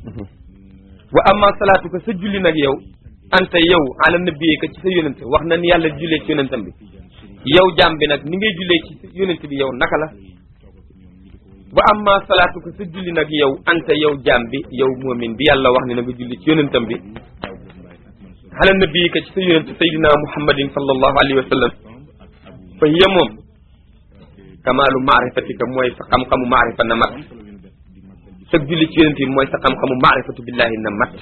wa amma salaatu ko sa julli nag yow anta yow ala nabiyee ka ci sa yonente wax na ni yàlla jullee ci yonentam bi yow jaam bi nag ni ngay jullee ci sa yonente bi yow naka la wa amma salaatu ko sa julli nag yow anta yow jaam bi yow moomin bi yàlla wax ne na nga julli ci yonentam bi ala nabiyee ka ci sa yonente sayyidina muhammadin sallallahu alayhi wa sallam fa hiya moom kamaalu maarifatika mooy sa xam-xamu maarifa na mat sa julli ci yonent bi mooy sa xam-xamu maarifatu billahi na mat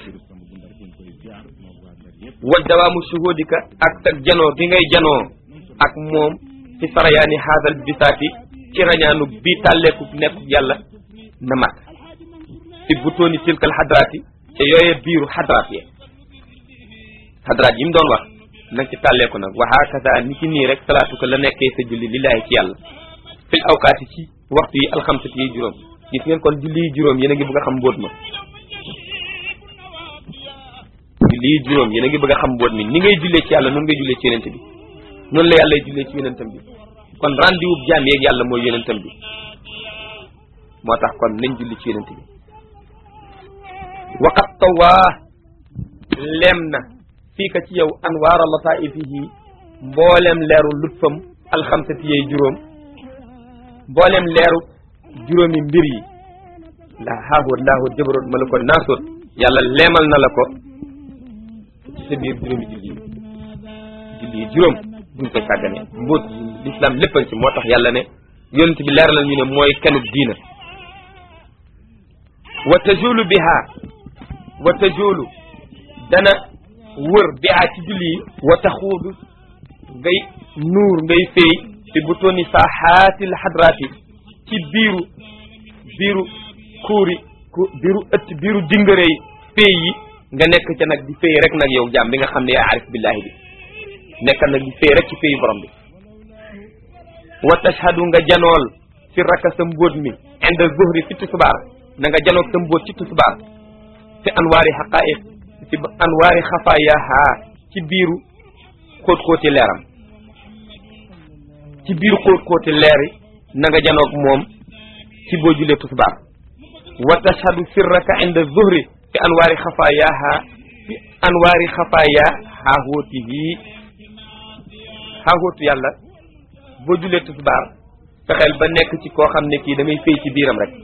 wa dawaamu shuhudika ak sa janoo gi ngay janoo ak moom ci sarayaani haadal bisaati ci rañaanu bii tàlleeku nekk yàlla na mat fi butooni tilkal xadraati ca yooye biiru xadraat ye xadraat yi mu doon wax nag ci tàlleeku nag wa hakaza ni ki nii rek salaatu ko la nekkee sa julli lillahi ci yàlla fil awkaati ci waxtu yi alxamsati yi juróom gis ngeen kon julli yi juróom yéen a ngi bëgg a xam mbóot ma julli yi juróom yéen a ngi bëgg a xam mbóot mi ni ngay jullee ci yàlla noonu ngay jullee ci yonent bi noonu la yàlla jullee ci yonentam bi kon rendez-vous jaam yeeg yàlla mooy yonentam bi moo tax kon nañ julli ci yonent bi waqat tawaa leem na fii ka ci yow anwaara lataifihi mboolem leeru lutfam alxamsati yey juróom mboolem leeru juróomi mbir yi la haahut laahut jabaroot malakot naasut yàlla leemal na la ko ci sa biir juróomi julli yi julli yi juróom buñ koy sàggane mbóot l'islam léppan ci moo tax yàlla ne yonent bi leeralal ñu ne mooy kenub diina wa tajulu biha wa tajulu dana wër biha ci julli yi wa taxuudu ngay nuur ngay féey fi butooni saaxaatil xadraati ci biiru biiru kuuri ku biiru ëtt biiru dingërey féey yi nga nekk ca nag di féey rek nag yow jaam bi nga xam ne yaa arif billahi bi nekkal nag di féey rek ci féeyu borom bi wa tashhadu nga janool fi raka sa mbóot mi inda zuhri fi tusubaar na nga janoog sa mbóot ci tusubaar fi anwaari xaqaiq fi anwaari xafaayaha ci biiru xóot-xóoti leeram ci biiru xóot-xóoti leeri na nga janoog moom ci boo julee tusbaar wa tashhadu sirraka inda zuhri fi anwaari xafaayaha fi anwaari xafaaya xaaxóotihi xaaxóotu yàlla boo julee tusbaar fexeel ba nekk ci koo xam ne kii da ngay féy ci biiram rek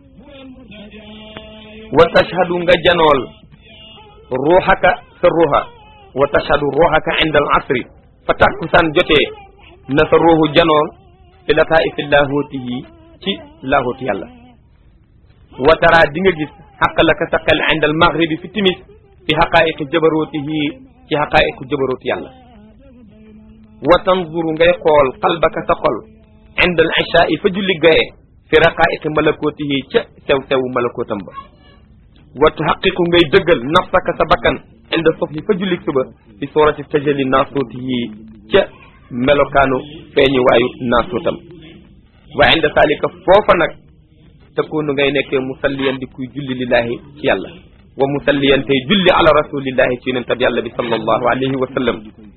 wa tashhadu nga janool ruuxaka sa ruuxa wa tashhadu ruuxaka inda al asri fa takkusaan jotee na sa ruuxu janool fi lataa'ifi laahuutihi ci laahuutu yàlla wa tara di nga gis xaqalaka sa xel inda al maghribi fi timis fi xaqaa'iqi jabarootihi ci xaqaa'iqu jabarooti yàlla wa tanzuru ngay xool qalbaka sa xol inda al ishaai fa julli gaye fi raqaa'iqi malakootihi ca sew sew malakootam ba wa tuhaqiqu ngay dëggal nafsaka sa bakkan inda subhi fa julli suba fi surati tajalli naasuutihi ca melokaanu feeñu waayu naasuutam wa inda salika foofa nag takunu ngay nekkee musalliyan di kuy julli lillahi ci yàlla wa musalliyan tey julli ala rasulillahi ci yonent bi yàlla bi sallallahu alayhi wa sallam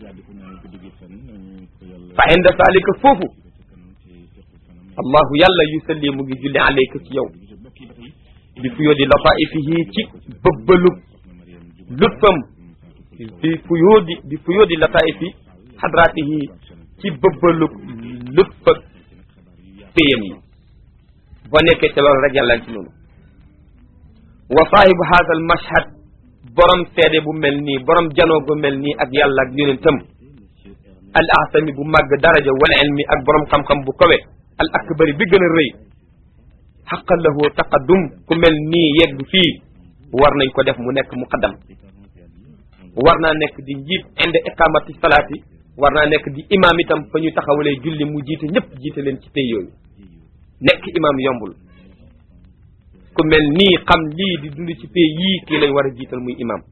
fa inda salika foofu allahu yàlla yusalli mu ngi julli alayka ci yow bi fuyóodi lataifihi ci bëbbalub luppam bi fuyóodi bi fuyóodi lataifi xadratihi ci bëbbalub lupp ak péyam yi boo nekkee ca loolu rek yàlla ci noonu wa saahibu haada al mashhad borom seede bu mel nii borom janoo bu mel nii ak yàlla ak yonentam al asami bu màgg daraja wal ilmi ak borom xam-xam bu kawe al akbari bi gën a rëy xaqan lahu taqaddum ku mel nii yegg fii war nañ ko def mu nekk muqaddam war naa nekk di njiit inde iqamati salaati war naa nekk di imam itam fa ñu taxawalee julli mu jiite ñëpp jiite leen ci tey yooyu nekk imam yombul ku mel nii xam lii di dund ci pay yii kii lañ war a jiital muy imam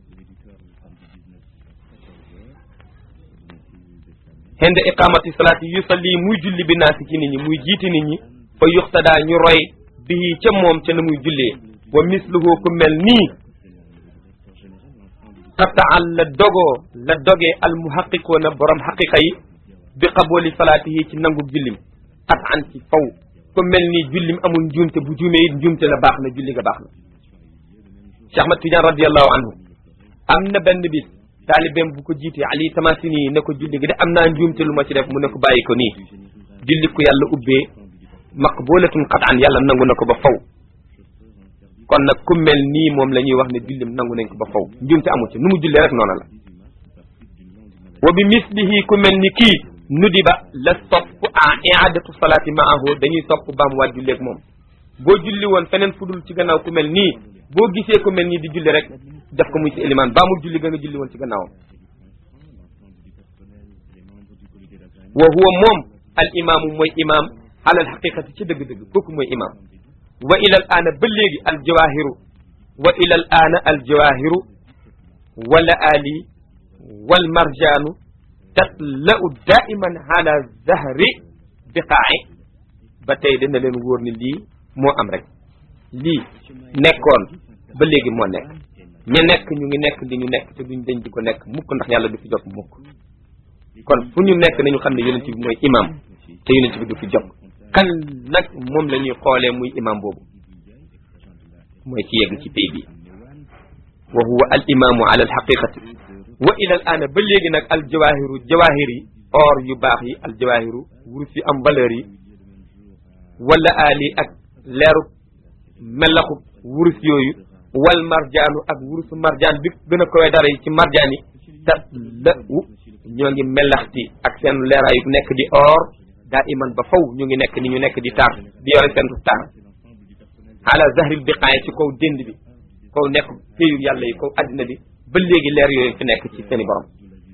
inde iqamati salaati yusalli muy julli bi naasi ci nit ñi muy jiite nit ñi fa yuxtadaa ñu roy bii ca moom ca na muy jullee wa misluhu ku mel nii qataan la dogoo la dogee al muhaqiqoona borom xaqiqa yi bi qabooli salaatihi ci nangu jullim qataan ci faw ku mel nii jullim amul njuumte bu juumee it njuumte la baax na julli nga baax na Cheikh Ahmad Tidiane radiallahu anhu am na benn bis taalibeem bu ko jiitee Ali Tamasini ne ko julli gi de am naa njuumte lu ma ci def mu ne ko bàyyi ko nii julli ko yàlla ubbee maqbulatun qat'an yàlla nangu na ko ba faw kon nag ku mel nii moom la ñuy wax ne jullim nangu nañ ko ba faw njuumte amu ci nu mu jullee rek noona la wa bi mislihi ku mel ni kii nudi ba la sopp en iadatu salaati maahu dañuy sopp baam waat julleeg moom boo julli woon feneen fudul ci gannaaw ku mel nii boo gisee ku mel nii di julli rek def ko muy ci élimaan baamul julli ga nga julli woon ci gannaawam wa huwa moom al imaamu mooy imaam alal xaqiqati ci dëgg-dëgg kooku mooy imaam wa ilal aana ba léegi al jawaahiru wa ilal aana al jawaahiru wala ali wal marjaanu tatla'u daiman ala zahri biqaa'i ba tey dana leen wóor ni lii moo am rek lii nekkoon ba léegi moo nekk ña nekk ñu ngi nekk li ñu nekk te duñ dañ di ko nekk mukk ndax yàlla du fi jot mukk kon fu ñu nekk nañu xam ne yonent bi mooy imam te yonent bi du fi jot kan nag moom la ñuy xoolee muy imam boobu mooy ci yegg ci pay bi wa huwa al imamu ala al haqiqati wa ila al aana ba léegi nag al jawahiru jawahir yi or yu baax yi al jawahiru wurus yu am valeur yi wala ali ak leeru melaxu wurus yooyu wal marjaanu ak wurusu marjaan bi gën a koy dara yi ci marjaan yi ta la u ñoo ngi melaxti ak seen leeraayu nekk di or daa iman ba faw ñu ngi nekk ni ñu nekk di taar di yore seen taar ala zahril biqaaya ci kaw dénd bi kaw nekk péyu yàlla yi kaw addina bi ba léegi leer yooyu fi nekk ci seeni borom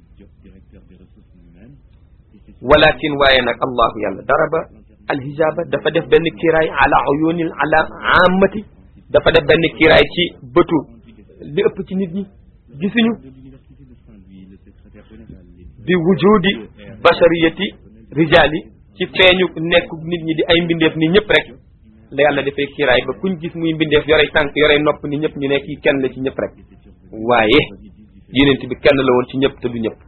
walakin waaye nag allahu yàlla daraba alhijaba dafa def benn kiiraay ala uyunil ala amati dafa def benn kiiraay ci bëtu li ëpp ci nit ñi gisuñu bi wujudi bashariyati rijali ci feeñu nekk nit ñi di ay mbindeef ni ñëpp rek la yàlla defee kiiraay ba kuñ gis muy mbindeef yorey tànk yorey nopp ni ñëpp ñu ne kii kenn la ci ñëpp rek waaye yonent bi kenn la woon ci ñëpp te du ñëpp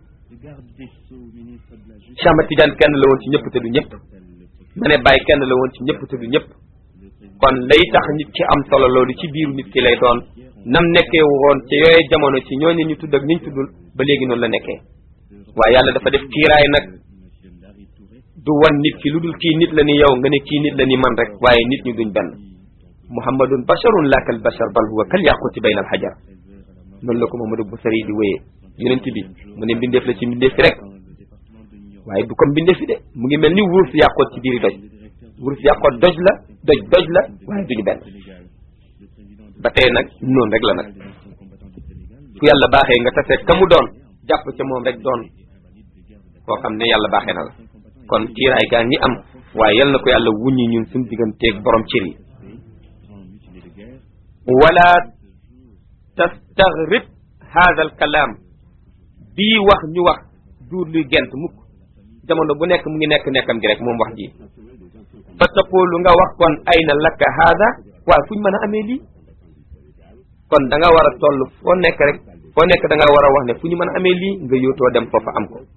Cheikh Ahmad Tidiane kenn la woon ci ñëpp te du ñëpp ma ne Baye kenn la woon ci ñëpp te du ñëpp kon lay tax nit ki am solo loolu ci biiru nit ki lay doon nam nekkee woon ci yooye jamono ci ñooñu ñu tudd ak ñu tuddul ba léegi noonu la nekkee waaye yàlla dafa def kiiraay nag du wan nit ki lu dul kii nit la ni yow nga ne kii nit la ni man rek waaye nit ñu duñ benn muhammadun basharun la kal bashar bal huwa kal yaquti bayna al hajar noonu la ko Mamadou Boussari di wéyee yonent bi mu ne mbindeef la ci mbindeef fi rek waaye du comme mbindeef fi de mu ngi mel ni wurus yàqoot ci biiri doj wurus yàqoot doj la doj doj la waaye duñu benn ba tey nag noonu rek la nag ku yàlla baaxee nga tase ka mu doon jàpp ca moom rek doon koo xam ne yàlla baaxee na la kon kiiraay gaa ngi am waaye yal na ko yàlla wuññi ñun suñu digganteeg borom cër yi wala tastagrib hada al kalaam bii wax ñu wax duur luy gent mukk jamono bu nekk mu ngi nekk nekkam gi rek moom wax ji fa taqulu nga wax kon ayna laka hada waaye fuñ mën a amee lii kon da nga war a toll foo nekk rek foo nekk da nga war a wax ne fu ñu mën a amee lii nga yóotoo dem foofa am ko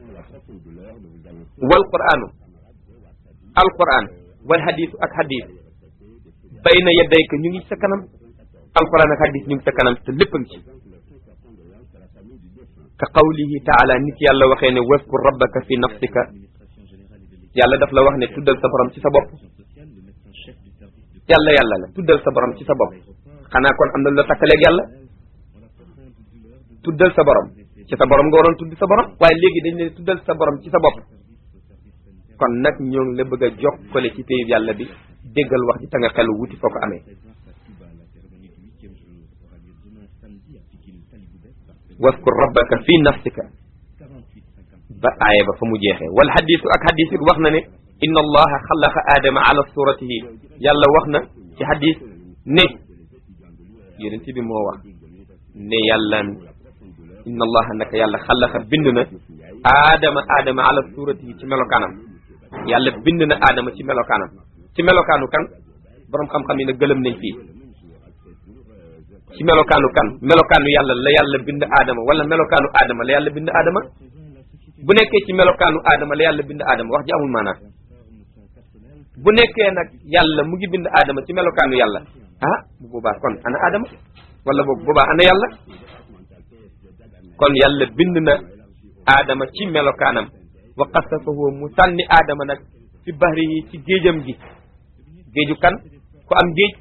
wal qur'anu al qur'an wal hadith ak hadith bayna yadayka ñu ngi sa kanam al qur'an ak hadith ñu ngi sa kanam te lépp a ngi ci ka qawlihi taala nit yàlla waxee ne waskur rabbaka fi nafsika yàlla daf la wax ne tuddal sa borom ci sa bopp yàlla yàlla la tuddal sa borom ci sa bopp xanaa kon am na la takkaleeg yàlla tuddal sa borom ci sa borom nga waroon tudd sa borom waaye léegi dañ ne tuddal sa borom ci sa bopp kon nag ñoo ngi la bëgg a jokkale ci péyib yàlla bi déggal wax ji ta nga xelu wuti foo ko amee waskur rabbaka fi nafsika ba aaya ba fa mu jeexee wal xadisu ak xadis it wax na ne inna allaha xalaqa aadama ala suratihi yàlla wax na ci xadis ne yonent bi moo wax ne yàlla inna allaha naka yàlla xalaqa bind na aadama aadama ala suratihi ci melokaanam yàlla bind na aadama ci melokaanam ci melokaanu kan borom xam-xam yi nag gëlëm nañ fii ci melokaanu kan melokaanu yàlla la yàlla bind aadama wala melokaanu aadama la yàlla bind aadama bu nekkee ci melokaanu aadama la yàlla bind aadama wax ji amul maanaam bu nekkee nag yàlla mu ngi bind aadama ci melokaanu yàlla ah bu boobaa kon ana aadama wala boog boobaa ana yàlla kon yàlla bind na aadama ci melokaanam wa qasafahu mu sànni aadama nag fi bahri yi ci géejam gi géeju kan ku am géej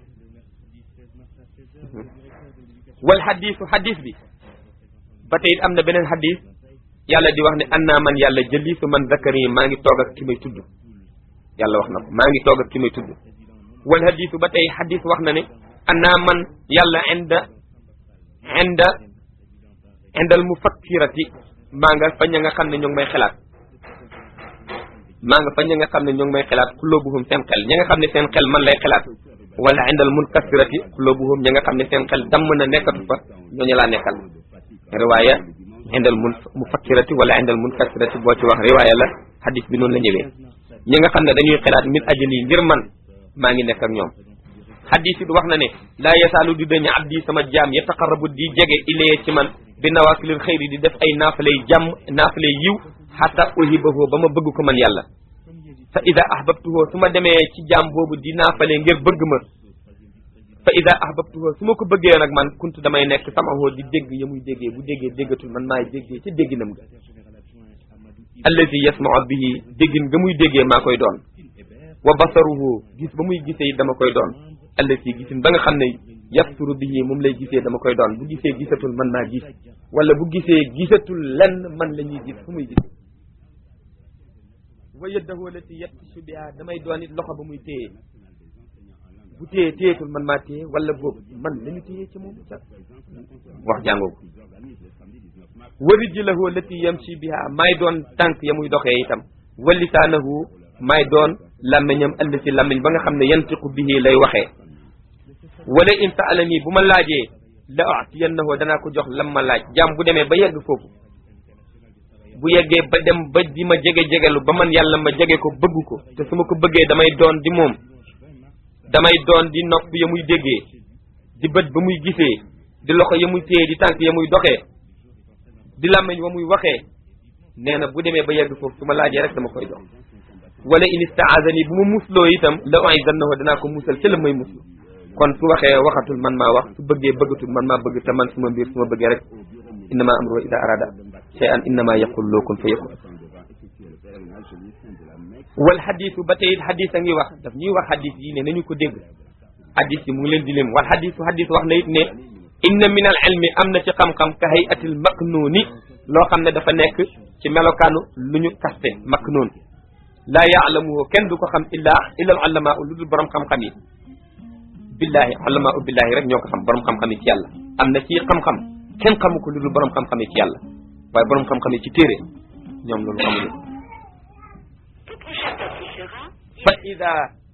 wal xadiisu xadiis bi ba tey it am na beneen xadiis yàlla di wax ne an naa man yàlla jëliisu man zakari maa ngi toog ak ki may tudd yàlla wax na ko maa ngi toog ak ki may tudd wal xadiisu ba tey xadiis wax na ne an naa man yàlla inda inda indal mufakkirati maa nga fa ña nga xam ne ñoo ngi may xalaat maa nga fa ña nga xam ne ñoo ngi may xalaat kuloobuhum seen xel ña nga xam ne seen xel man lay xalaat wala indal munkasirati kuloobuhum ña nga xam ne seen xel damm na nekkatu fa ñooñu laa nekkal riwaaya indal mun mufakkirati wala indal munkasirati boo ci wax riwaaya la hadis bi noonu la ñëwee ñi nga xam ne dañuy xalaat min ajali ngir man maa ngi nekk ak ñoom hadis it wax na ne laa yasaalu di dañu abdi sama jaam yataqarrabu di jege ilayya ci man bi nawaafilil xëyri di def ay naafalay jàmm naafalay yiw xata uhibahu ba ma bëgg ko man yàlla fa ida ahbabtuhu su ma demee ci jaam boobu di naafale ngir bëgg ma fa ida ahbabtuhu su ma ko bëggee nag man kuntu damay nekk sama hoo di dégg ya muy déggee bu déggee déggatul man maay déggee ca dégginam ga allazi yasmau bihi déggin nga muy déggee maa koy doon wa basaruhu gis ba muy gisee dama koy doon allazi gisin ba nga xam ne yabsuru bihi moom lay gisee dama koy doon bu gisee gisatul man maa gis wala bu gisee gisatul lenn man la ñuy gis fu muy gis wa yaddahu lati yabtishu biha damay doon it loxo ba muy téye bu téye téyetul man maa téye wala boobu man la ñu téye ci moom ca wax jàngoo ko wa rijlahu lati yamshi biha maay doon tànk ya muy doxee itam wa lisaanahu maay doon làmmiñam allati làmmiñ ba nga xam ne yantiqu bihi lay waxee wala in saalani bu ma laajee la atiyannahu danaa ko jox lam ma laaj jaam bu demee ba yegg foofu bu yeggee ba dem ba di ma jege jegelu ba man yàlla ma jege ko bëgg ko te su ma ko bëggee damay doon di moom damay doon di nopp ya muy déggee di bët ba muy gisee di loxo ya muy téye di tànk ya muy doxee di làmmiñ wa muy waxee nee na bu demee ba yegg foofu su ma laajee rek dama koy jox wala in istaazani bu ma musloo itam la uizannahu danaa ko musal ca la may muslu kon su waxee waxatul man maa wax su bëggee bëggatul man maa bëgg te man suma mbir su ma bëggee rek innama amruhu ida arada shay'an innama yaqul loo kun fa yakun wal xadisu ba tey it xadis a ngi wax daf ñuy wax xadis yi ne nañu ko dégg xadis yi mu ngi leen di lim wal xadisu xadis wax na it ne inna min al ilmi am na ci xam-xam ka hayatil maknuuni loo xam ne dafa nekk ci melokaanu lu ñu kaste maknuun laa yaalamuhu kenn du ko xam illa illa al ulama lu dul borom xam-xam yi billahi ulama billahi rek ñoo ko xam borom xam-xam yi ci yàlla am na ci xam-xam kenn xamu ko lu dul borom xam-xam yi ci yàlla waaye borom xam-xam yi ci téere ñoom loolu xamuñu fa ida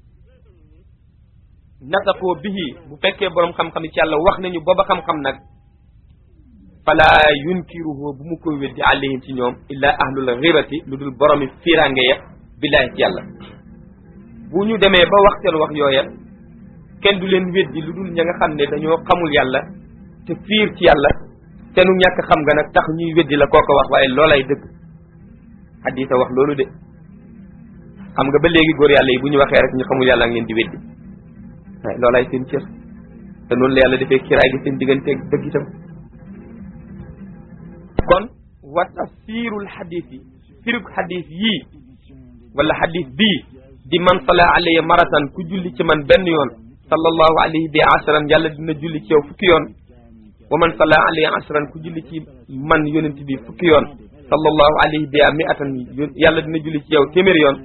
nataqoo bihi bu fekkee borom xam-xam yi ci yàlla wax nañu booba xam-xam nag fala yunkiruhu bu mu koy weddi alayhim ci ñoom illa ahlul ghirati lu dul boromi firange ya billahi ci yàlla bu ñu demee ba wax seen wax yooya kenn du leen weddi lu dul ña nga xam ne dañoo xamul yàlla te fiir ci yàlla seenu ñàkk xam nga nag tax ñuy weddi la kooko wax waaye loolay dëgg xadisa wax loolu de xam nga ba léegi góor yàlla yi bu ñu waxee rek ñu xamul yàlla ak leen di weddi waaye loolay seen cër te noonu la yàlla defee kiraay gi seen digganteeg dëgg itam kon wa tafsirul xadis yi firug xadis yii wala xadis bii di man sala alayya maratan ku julli ci man benn yoon sallallahu alayhi bi ashran yàlla dina julli ci yow fukki yoon wa man salla alayhi ashran ku julli ci man yonent bi fukki yoon sallallahu alayhi bi mi'atan yàlla dina julli ci yow téeméer yoon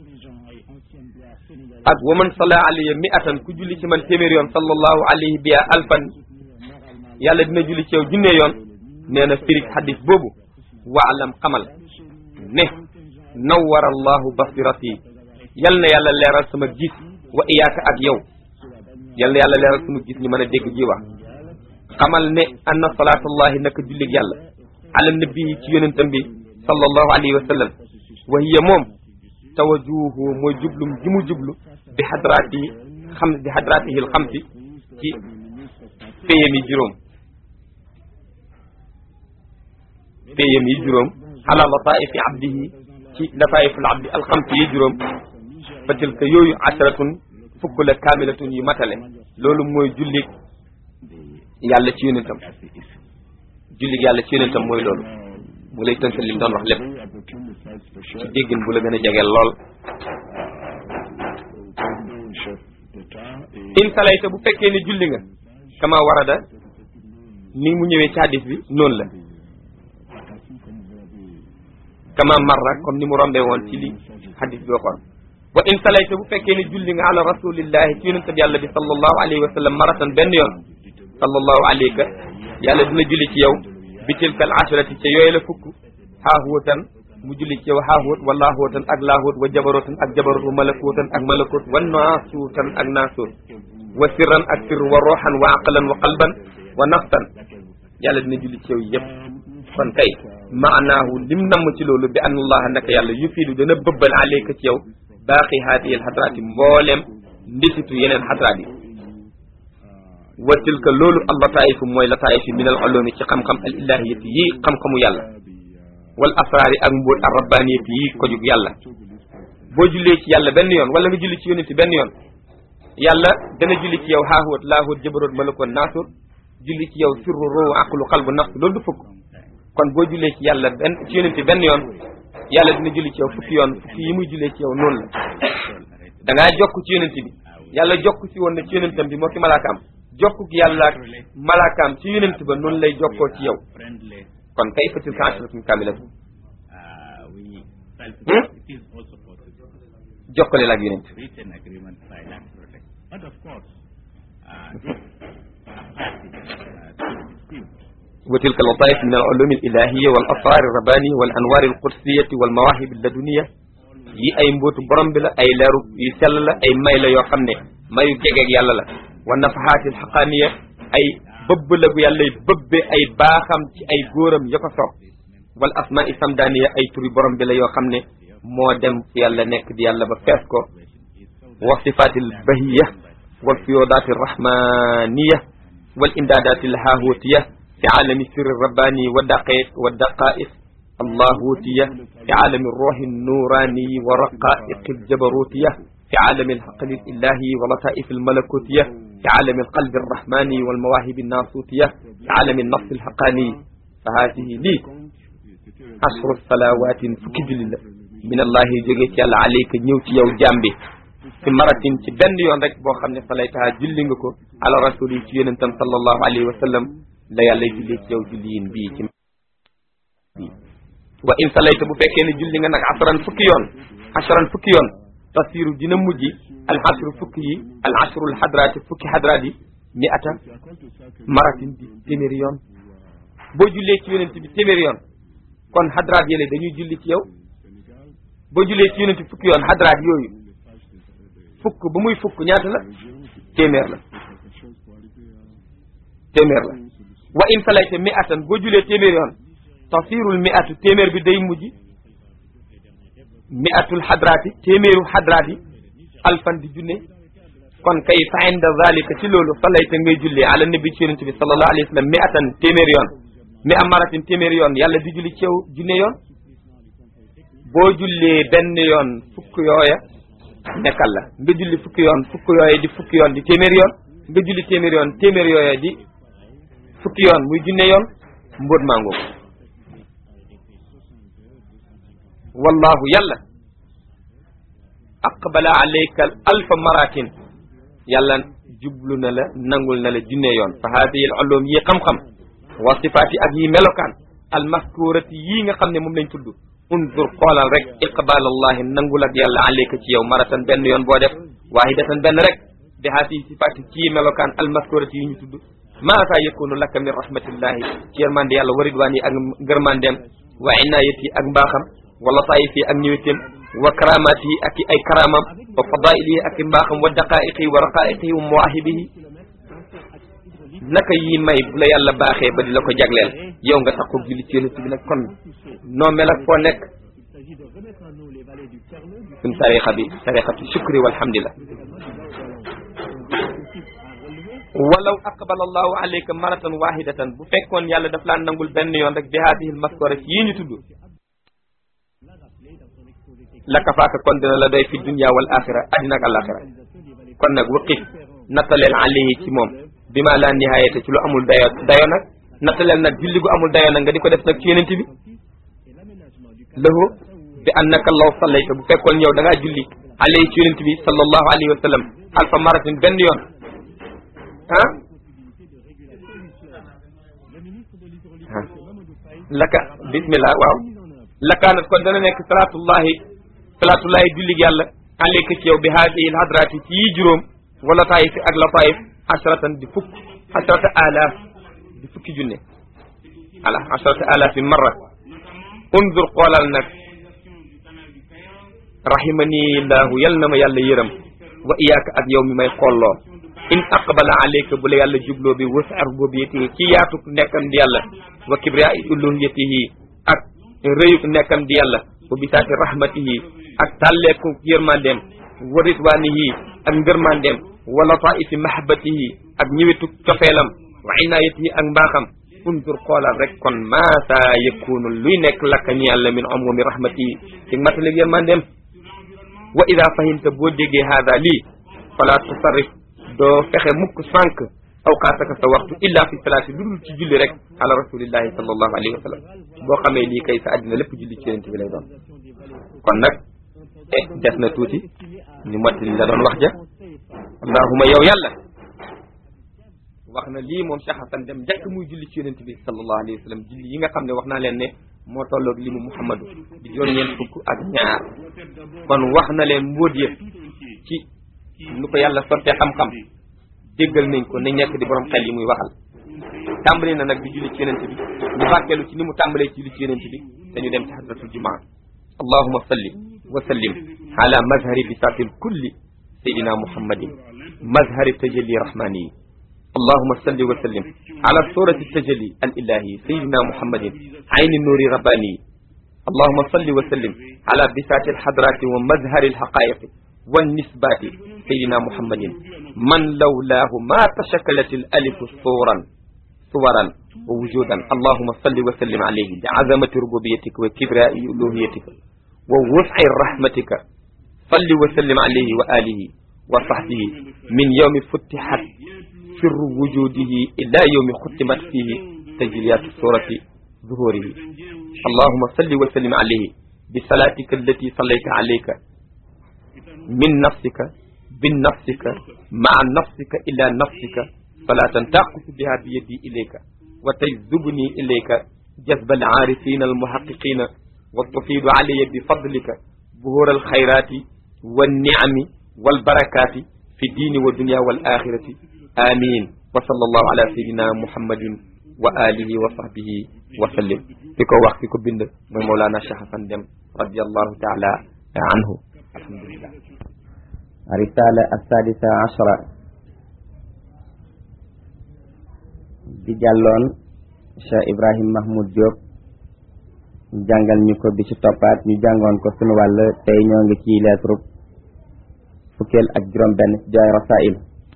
ak wa man salla alayhi mi'atan ku julli ci man téeméer yoon sallallahu alayhi bi alfan yàlla dina julli ci yow junne yoon nee na firig xadis boobu waalam xamal ne nawwara allahu basirati yal na yàlla leeral sama gis wa iyaaka ak yow yal na yàlla leeral sama gis ñu mën a dégg ji wax xamal ne anna salaatullahi naka jullig yàlla ala nabi ci yonentam bi sallallahu alayhi wa sallam wa hiya moom tawajuhu mooy jublum ji mu jublu bi xadraati xam bi xadraatihil xamsi ci péyam yi juróom péyam yi juróom ala lataifi abdihi ci lataiful abdi alxamsi yi juróom fa tilka yooyu asharatun fukk la kaamilatun yu matale loolu mooy jullig yàlla ci yonentam jullig yàlla ci yonentam mooy loolu mu lay tënkal li mu doon wax lépp ci déggin bu la gën a jegeel lool in salayta bu fekkee ne julli nga kama warada ni mu ñëwee ci hadis bi noonu la kama marra comme ni mu rombee woon ci li hadis bi waxoon wa in salayta bu fekkee ne julli nga ala rasulillahi ci yonentab yàlla bi sallallahu alayhi wa sallam maratan benn yoon sallallahu alayka yàlla dina julli ci yow bi tilka al ashrati ca yooyu la fukk xaahuwatan mu julli ci yow xaahuwat wa laahuwatan ak laahuwat wa jabarotan ak jabarot wa malakuutan ak malakut wa naasuutan ak naasuut wa sirran ak sirr wa ruuxan wa aqlan wa qalban wa nafsan yàlla dina julli ci yow yëpp kon kay maanaahu lim namm ci loolu bi anna allaha naka yàlla yufiidu dana bëbbal alayka ci yow baaqi haadihi al xadraati mbooleem ndisitu yeneen xadraat yi wa tilka loolu al lataifu mooy lataifu min al ulumi ci xam-xam al ilahiyati yi xam-xamu yàlla wal asraari ak mbóot al rabbaniyati yi ko jug yàlla boo jullee ci yàlla benn yoon wala nga julli ci yonenti benn yoon yàlla dana julli ci yow haahuwat laahuwat jabaroot malakoon naasur julli ci yow sirru roo aqlu qalbu nafs loolu du fukk kon boo jullee ci yàlla benn ci yonenti benn yoon yàlla dina julli ci yow fukki yoon fukki yi muy jullee ci yow noonu la da ngaa jokk ci yonenti bi yàlla jokk si woon na ci yonentam bi moo ki malaakaam jokkuk yàlla ak malaakaam ci yonent ba noonu lay jokkoo ci yow kon kay fatil ka ashratun kamilatu jokkale la ak yonent وتلك اللطائف من العلوم الإلهية والأسرار الربانية والأنوار القدسية والمواهب اللدنية yi ay mbootu borom bi la ay leeru yu sell la ay may la yoo xam ne mayu jegeeg yàlla la wa nafahaatil xaqaaniya ay bëbb la gu yàlla bëbbe ay baaxam ci ay góoram ya ko soob wal asmaa i samdaaniya ay turi borom bi la yoo xam ne moo dem fu yàlla nekk di yàlla ba fees ko wa sifaatil bahiya wal fiyoodaati rahmaniya wal imdaadaati lhaahutiya fi aalami sirri rabbaani wa daqaiq wa daqaiq اللاهوتية في عالم الروح النوراني ورقائق الجبروتية في عالم الحقل الإلهي ولطائف الملكوتية في عالم القلب الرحماني والمواهب الناسوتية في عالم النص الحقاني فهذه لي عشر الصلوات فكجل من الله جيجي يالا عليك نيوتي يو جامبي في مرة ci benn yoon rek boo xam ne salaytaha julli nga ko ala rasuli ci yonentam sallallahu alayhi wa sallam la yàlla julli ci yow julliyin bii ci wa in salayta bu fekkee ne julli nga nag asran fukki yoon asran fukki yoon tasiru dina mujj al asru fukki yi al asru al hadraati fukki hadraat yi mi ata maratin bi téeméeri yoon boo jullee ci yonent bi téeméeri yoon kon hadraat yële dañuy julli ci yow boo jullee ci yonent fukki yoon hadraat yooyu fukk ba muy fukk ñaata la téeméer la téeméer la wa in salayta mi atan boo jullee téeméeri yoon tasirul mi atu téeméer bi day mujj mi atul xadraati téeméeru xadraati alfan di junne kon kay fa inda zalika ci loolu salayta ngay julli ala nabi ci yonente bi sallallahu alayhi wa sallam mi atan téeméeri yoon mi am maratin téeméeri yoon yàlla di julli ci yow junne yoon boo jullee benn yoon fukk yooya nekkal la nga julli fukki yoon fukk yooya di fukki yoon di téeméeri yoon nga julli téeméeri yoon téeméeri yooya di fukki yoon muy junne yoon mbóot mango wallahu yàlla aqbala alayka alfa maratin yàlla jublu na la nangul na la junne yoon fa hadihi al ulum yi xam-xam wa sifaati ak yi melokaan al maskurati yii nga xam ne moom lañ tudd undur xoolal rek iqbal allahi nangul ak yàlla alayka ci yow maratan benn yoon boo def wahidatan benn rek bi hadihi sifaati ci yi melokaan al maskurati yi ñu tudd maasa yakunu laka min rahmatillahi ci yërmande yàlla wa ridwaan yi ak ngërmandeem wa inayat yi ak mbaaxam wala taayif yi ak ñëwétem wa karamaat yi ak ay karamam wa fadail yi ak mbaaxam wa daqaiq yi wa raqaiq yi wa mawaahibihi naka yi may bu la yàlla baaxee ba di la ko jagleel yow nga tax ko julli ci yonent bi nag kon noo mel ak foo nekk suñ tariqa bi tariqatu shukri walhamdulillah walaw aqbala allahu alayka maratan wahidatan bu fekkoon yàlla daf laa nangul benn yoon rek bi haadihi almaskora ci yii ñu tudd la kafaaka kon dina la doy fi dunya wal axira addina ak alaxira kon nag waqif nattaleel alayhi ci moom bi ma laa nihaayate ci lu amul dayo dayo nag nattaleel nag julli gu amul dayo nag nga di ko def nag ci yonent bi lahu bi annaka law sallayta bu fekkoon yow da ngaa julli alayhi ci yonent bi sallallahu alayhi wa sallam alfa maratin benn yoon ah laka bismillah waaw lakaanat kon dana nekk salaatullahi salaatullahi jullig yàlla alayka ci yow bi haadihi l hadrati ci yi juróom wala taayif ak la taayif asratan di fukk asrata alaaf di fukki junne ala asrata alaafin marra unzur xoolal nag rahimani llahu yal na ma yàlla yërëm wa iyaaka ak yow mi may xolloo in aqbala alayka bu la yàlla jubloo bi wasa rububiyatihi ci yaatuk nekkam di yàlla wa kibriya uluhiyatihi ak rëyuk nekkam di yàlla wa bisaati rahmatihi ak tàlleeku yërmandeem wa ridwanihi ak ngërmandeem wa lataifi mahabatihi ak ñëwetuk cofeelam wa inayatihi ak mbaaxam undur xoolal rek kon maasa yakunu luy nekk lakka ñi yàlla min umumi rahmatihi ci mataleg yërmandeem wa ida fahimta boo déggee haada lii fala tusarrif doo fexe mukk sànq awqaataka sa waxtu illa fi salaati lu dul ci julli rek ala rasulillahi sallallahu alayhi wa sallam boo xamee lii kay sa àddina lépp julli ci yonent bi lay doon kon nag eh des na tuuti ñu mottali la doon wax ja allahuma yow yàlla wax na lii moom Cheikh Hassan dem njëkk muy julli ci yonent bi sallallahu alayhi wa sallam julli yi nga xam ne wax naa leen ne moo tolloog li mu Muhammadu di juróom-ñeent fukk ak ñaar kon wax na leen mbóot yëpp ci nu ko yàlla sottee xam-xam déggal nañ ko nañ nekk di borom xel yi muy waxal tàmbali na nag di julli ci yonent bi ñu barkeelu ci ni mu tàmbalee ci julli ci yonent bi te ñu dem ci hadratul jumaa allahuma salli wa sallim ala mazhari bisatil kulli sayidina muhammadin mazhari tajalli rahmani اللهم صل وسلم على سورة التجلي الإلهي سيدنا محمد عين النور رباني اللهم صل وسلم على بساط الحضرات ومظهر الحقائق والنسبات سيدنا محمد من لولاه ما تشكلت الألف صورا صورا ووجودا اللهم صل وسلم عليه بعظمة ربوبيتك وكبراء ألوهيتك ووسع رحمتك صل وسلم عليه وآله وصحبه من يوم فتحت سر وجوده إلى يوم ختمت فيه تجليات سورة ظهوره اللهم صل وسلم عليه بصلاتك التي صليت عليك من نفسك بالنفسك مع نفسك إلى نفسك صلاة تقف بها بيدي إليك وتجذبني إليك جذب العارفين المحققين وتفيض علي بفضلك ظهور الخيرات والنعم والبركات في الدين والدنيا والآخرة آمين وصلى الله على سيدنا محمد وآله وصحبه وسلم فيكو وقت فيكو بند من مولانا شيخ حسن دم رضي الله تعالى عنه الحمد لله الرسالة السادسة عشرة di jàlloon Cheikh Ibrahim Mahmoud Diop jàngal ñu ko bi ci toppaat ñu jàngoon ko sunu wàll tey ñoo ngi ci lettre fukkeel ak juróom benn ci jaay rasail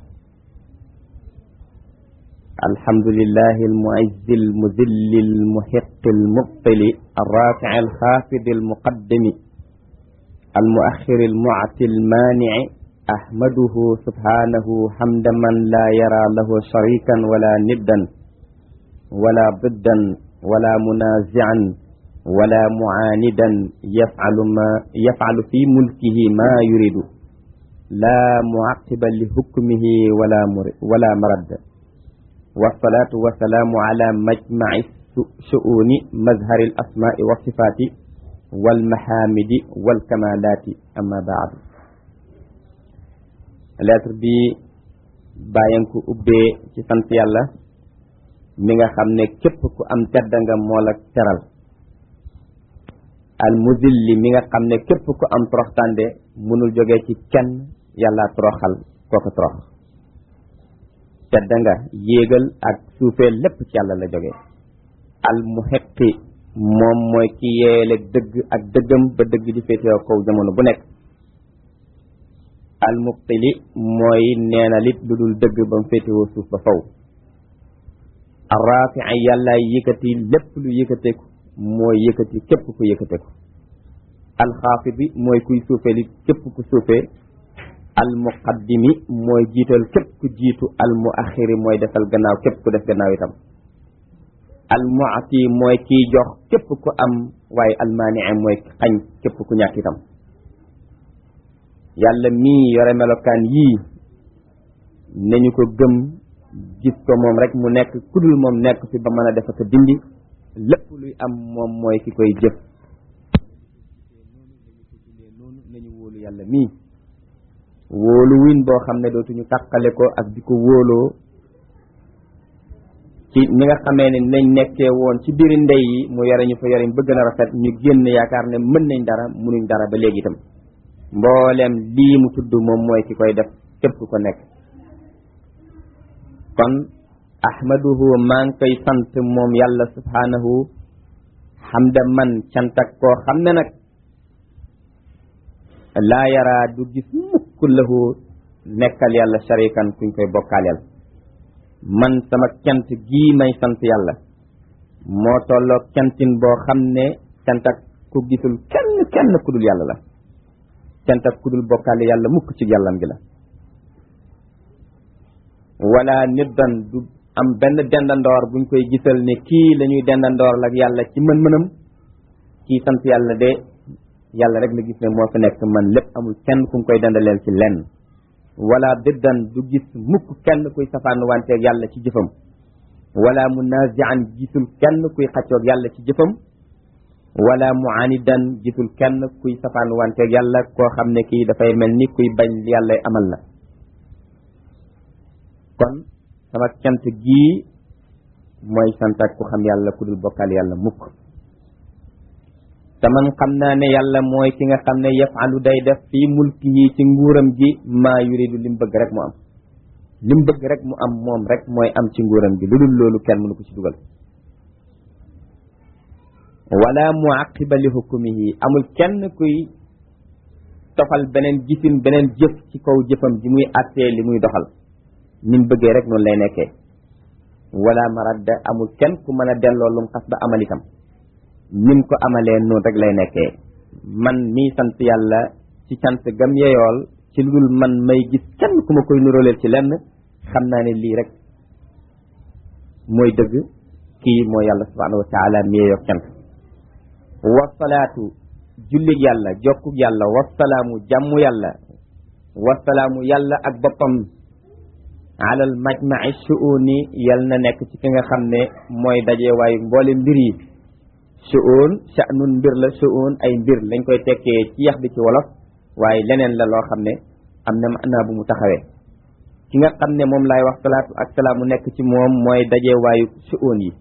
الحمد لله المعز المذل المحق المبطل الرافع الخافض المقدم المؤخر المعطي المانع أحمده سبحانه حمد من لا يرى له شريكا ولا ندا ولا ضدا ولا منازعا ولا معاندا يفعل ما يفعل في ملكه ما يريد لا معقب لحكمه ولا ولا مرد والصلاة والسلام على مجمع شؤون مظهر الأسماء والصفات والمحامد والكمالات أما بعد lettre bi bàyyan ko ubbee ci sant yàlla mi nga xam ne képp ku am tedda nga moo la teral al muzilli mi nga xam ne képp ku am toroxtande mënul jóge ci kenn yàlla toroxal kooko torox tedda nga yéegal ak suufee lépp ci yàlla la jóge al muhiqi moom mooy ki yeele dëgg ak dëggam ba dëgg di féetewoo kaw jamono bu nekk al mubtili mooy neena lit lu dul dëgg ba mu féetewoo suuf ba faw al rafii yàllaay yëkkati lépp lu yëkkateeku mooy yëkkati képp ku yëkkateeku al xaafidi mooy kuy suufee li képp ku suufee al muqaddimi mooy jiital képp ku jiitu al muaxiri mooy defal gannaaw képp ku def gannaaw itam al muati mooy kiy jox képp ku am waaye al maanii mooy xañ képp ku ñàkk itam yàlla mii yore melokaan yii nañu ko gëm gis ko moom rek mu nekk kudul moom nekk fi ba mën a defa ko dindi lépp luy am moom mooy ki koy jëf noonu nañu wóolu yàlla mii wóolu win boo xam ne dootuñu tàqale ko ak di ko wóoloo ci ni nga xamee ne nañ nekkee woon ci biiri ndey yi mu yore ñu fa yore bëgg na rafet ñu génn yaakaar ne mën nañ dara munuñ dara ba léegi itam mboolem lii mu tudd moom mooy ki koy def képp ko nekk kon ahmaduhu maa ngi koy sant moom yàlla subhanahu xamda man cant ak koo xam ne nag laa yaraa du gis mukk lahu nekkal yàlla sharikan kuñ koy bokkaaleel man sama cant gii may sant yàlla moo tolloog cantin boo xam ne cant ak ku gisul kenn kenn ku dul yàlla la cant ak ku dul bokkaale yàlla mukk ci yàllam gi la wala niddan du am benn dendandoor buñ koy gisal ne kii la ñuy dendandoor lak yàlla ci mën-mënam kii sant yàlla de yàlla rek la gis ne moo fi nekk man lépp amul kenn ku koy dendaleel ci lenn wala diddan du gis mukk kenn kuy safaan wanteeg yàlla ci jëfam wala munazian gisul kenn kuy xaccoog yàlla ci jëfam wala muanidan gisul kenn kuy safaan wanteeg yàlla koo xam ne kii dafay mel ni kuy bañ yàlla amal la kon sama cant gii mooy sant ak ku xam yàlla ku dul bokkal yàlla mukk te man xam naa ne yàlla mooy ki nga xam ne yafalu day def fii mulkihi ci nguuram gi maa yuridu lim bëgg rek mu am lim bëgg rek mu am moom rek mooy am ci nguuram gi lu dul loolu kenn mënu ko ci dugal wala muaqiba li hukmihi amul kenn kuy tofal beneen gisin beneen jëf ci kaw jëfam ji muy attee li muy doxal nim bëggee rek noonu lay nekkee wala maradda amul kenn ku mën a delloo lum xas ba amal itam nim ko amalee noonu rek lay nekkee man mii sant yàlla ci cant gam yeyool ci lu dul man may gis kenn ku ma koy nuróoleel ci lenn xam naa ne lii rek mooy dëgg kii mooy yàlla subhanahu wa taala mi yeyoog cant wasalaatu jullig yàlla jokkug yàlla wasalaamu jàmmu yàlla wasalaamu yàlla ak boppam alal majmaci shuuni yal na nekk ci ki nga xam ne mooy daje waayu mboole mbir yi shuun sha'nun mbir la shuun ay mbir lañ koy tekkee ci yax bi ci wolof waaye leneen la loo xam ne am na maanaa bu mu taxawee ki nga xam ne moom laay wax salaatu ak salaamu nekk ci moom mooy daje waayu shuun yi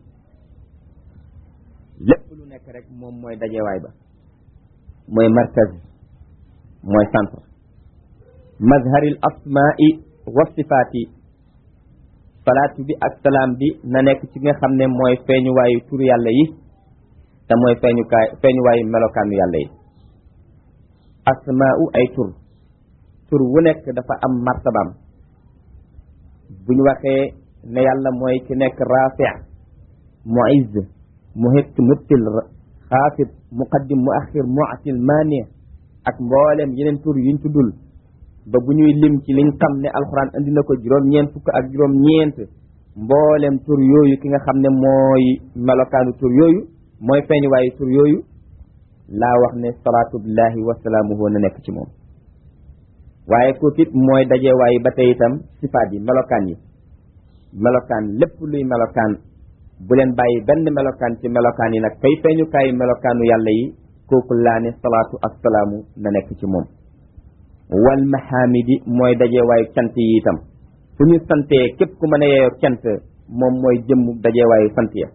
lépp lu nekk rek moom mooy dajewaay ba mooy markaz mooy centre mazharil asmaai wa sifaati salaatu bi ak salaam bi na nekk ci nga xam ne mooy feeñuwaayu tur yàlla yi te mooy feeñukaay feeñuwaayu melokaanu yàlla yi asmaau ay tur tur wu nekk dafa am martabaam bu ñu waxee ne yàlla mooy ki nekk rafi muizz muhit mubtil xaafid muqaddim muaxir muatil mani ak mboolem yeneen tur yuñ tuddul ba bu ñuy lim ci liñ xam ne alxuraan andi na ko juróom-ñeent fukk ak juróom-ñeent mboolem tur yooyu ki nga xam ne mooy melokaanu tur yooyu mooy feeñ waayu tur yooyu laa wax ne salaatullahi wasalaamuhu na nekk ci moom waaye kooku it mooy dajewaayu ba tey itam sifaat yi melokaan yi melokaan lépp luy melokaan bu leen bàyyi benn melokaan ci melokaan yi nag kay feeñukaayu melokaanu yàlla yi kooku laa ne salaatu ak salaamu na nekk ci moom wal mahamidi mooy dajewaayu cant yi itam fu ñu santee képp ku mën a yeeyoo cant moom mooy jëmm dajewaayu sant ya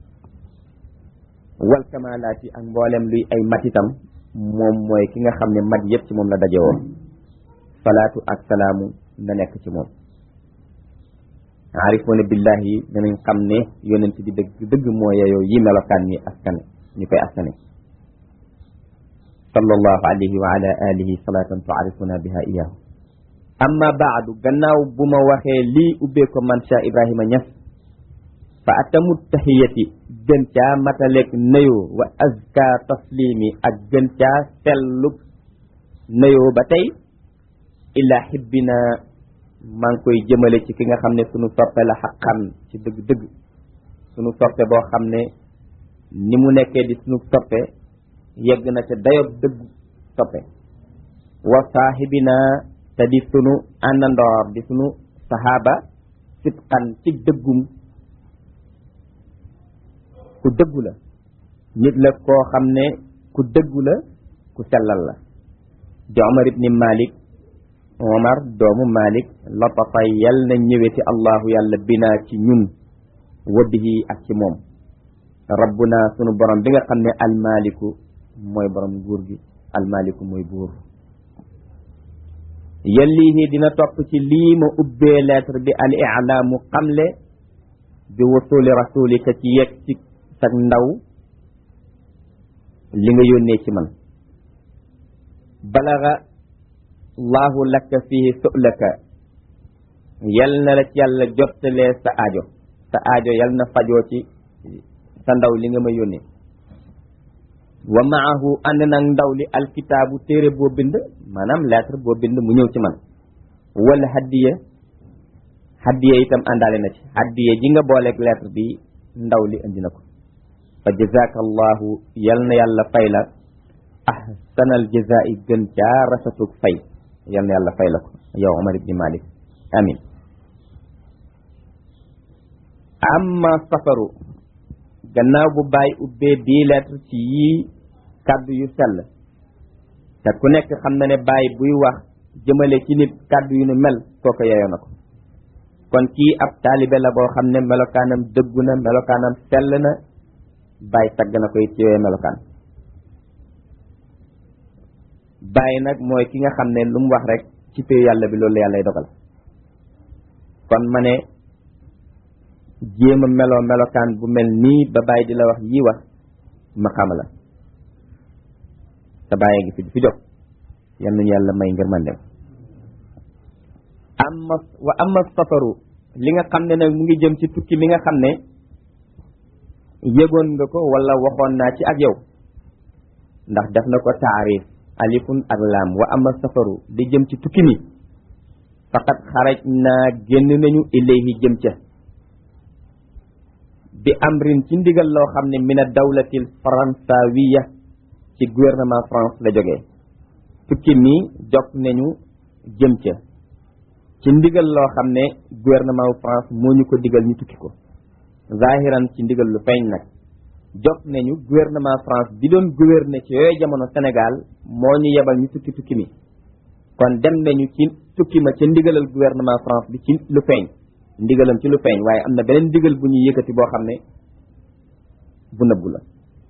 wal kamalaati ak mboolem luy ay mat itam moom mooy ki nga xam ne mat yëpp ci moom la dajewoo salaatu ak salaamu na nekk ci moom aarifoona billahi danañ xam ne yonent bi dëgg dëgg moo yeyoo yi melokaan ñi askan ñu koy askane sallallahu alayhi wa ala alihi salatan tuarifuna biha iyahu amma baadu gannaaw bu ma waxee lii ubbee ko man Cheikh Ibrahima Niass fa atamu tahiyati gën caa mataleeg nayoo wa azka taslimi ak gën caa sellug nayoo ba tey illa xibbina maa ngi koy jëmale ci ki nga xam ne sunu soppe la xaqan ci dëgg-dëgg sunu soppe boo xam ne ni mu nekkee di sunu soppe yegg na ca dayob dëgg soppe wa saahibina te di sunu àndandoor di sunu sahaaba sitqan ci dëggum ku dëggu la nit la koo xam ne ku dëggu la ku sellal la di Omar ibni Malik Omar doomu Malik latafa yal na ñëweti allahu yàlla binaa ci ñun wa bihi ak ci moom rabbuna sunu borom bi nga xam ne almaliku mooy borom nguur gi almaliku mooy buur yellihi dina topp ci lii ma ubbee lettre bi al ilaamu xamle bi wasuli rasulika ci yegg ci sag ndaw li nga yónnee ci man balaga allahu laka fihi su'laka yal na la ci yàlla jottalee sa aajo sa aajo yal na fajoo ci sa ndaw li nga ma yónnee wa maahu ànd nag ndaw li alkitaabu téere boo bind maanaam lettre boo bind mu ñëw ci man wala haddiya haddiya itam àndaale na ci haddiya ji nga booleeg lettre bi ndaw li indi na ko fa jazaka allahu yal na yàlla fay la ahsanal jazaa'i gën caa rafetuk fay yal na yàlla fay la ko yow Omar ibni Malik amin amma safaru gannaaw bu bàyyi ubbee bii lettre ci yii kàddu yu sell te ku nekk xam na ne bàyyi buy wax jëmale ci nit kàddu yu nu mel kooko yeyoo na ko kon kii ab taalibe la boo xam ne melokaanam dëggu na melokaanam sell na bàyyi tagg na koy ci yooyu melokaan bàyyi nag mooy ki nga xam ne lu mu wax rek ci péyu yàlla bi loolu yàllay dogal kon ma ne jéem a meloo melokaan bu mel nii ba bàyyi di la wax yii wax maqaama la te bàyyi ngi fi fi jóg yal nañu yàlla may ngir man dem amma wa amma safaru li nga xam ne nag mu ngi jëm ci tukki mi nga xam ne yëgoon nga ko wala waxoon naa ci ak yow ndax def na ko taarif alifun ak laam wa amma safaru di jëm ci tukki mi faqat xaraj naa génn nañu ilayhi jëm ca bi amrin ci ndigal loo xam ne mina dawlatil faransawiya ci gouvernement France la jógee tukki mi jog nañu jëm ca ci ndigal loo xam ne gouvernement France moo ñu ko digal ñu tukki ko zahiran ci ndigal lu feeñ nag jog nañu gouvernement France bi doon gouverner ci yooyu jamono Sénégal moo ñu yebal ñu tukki tukki mi kon dem nañu ci tukki ma ca ndigalal gouvernement France bi ci lu feeñ ndigalam ci lu feeñ waaye am na beneen ndigal bu ñuy yëkkati boo xam ne bu nëbbu la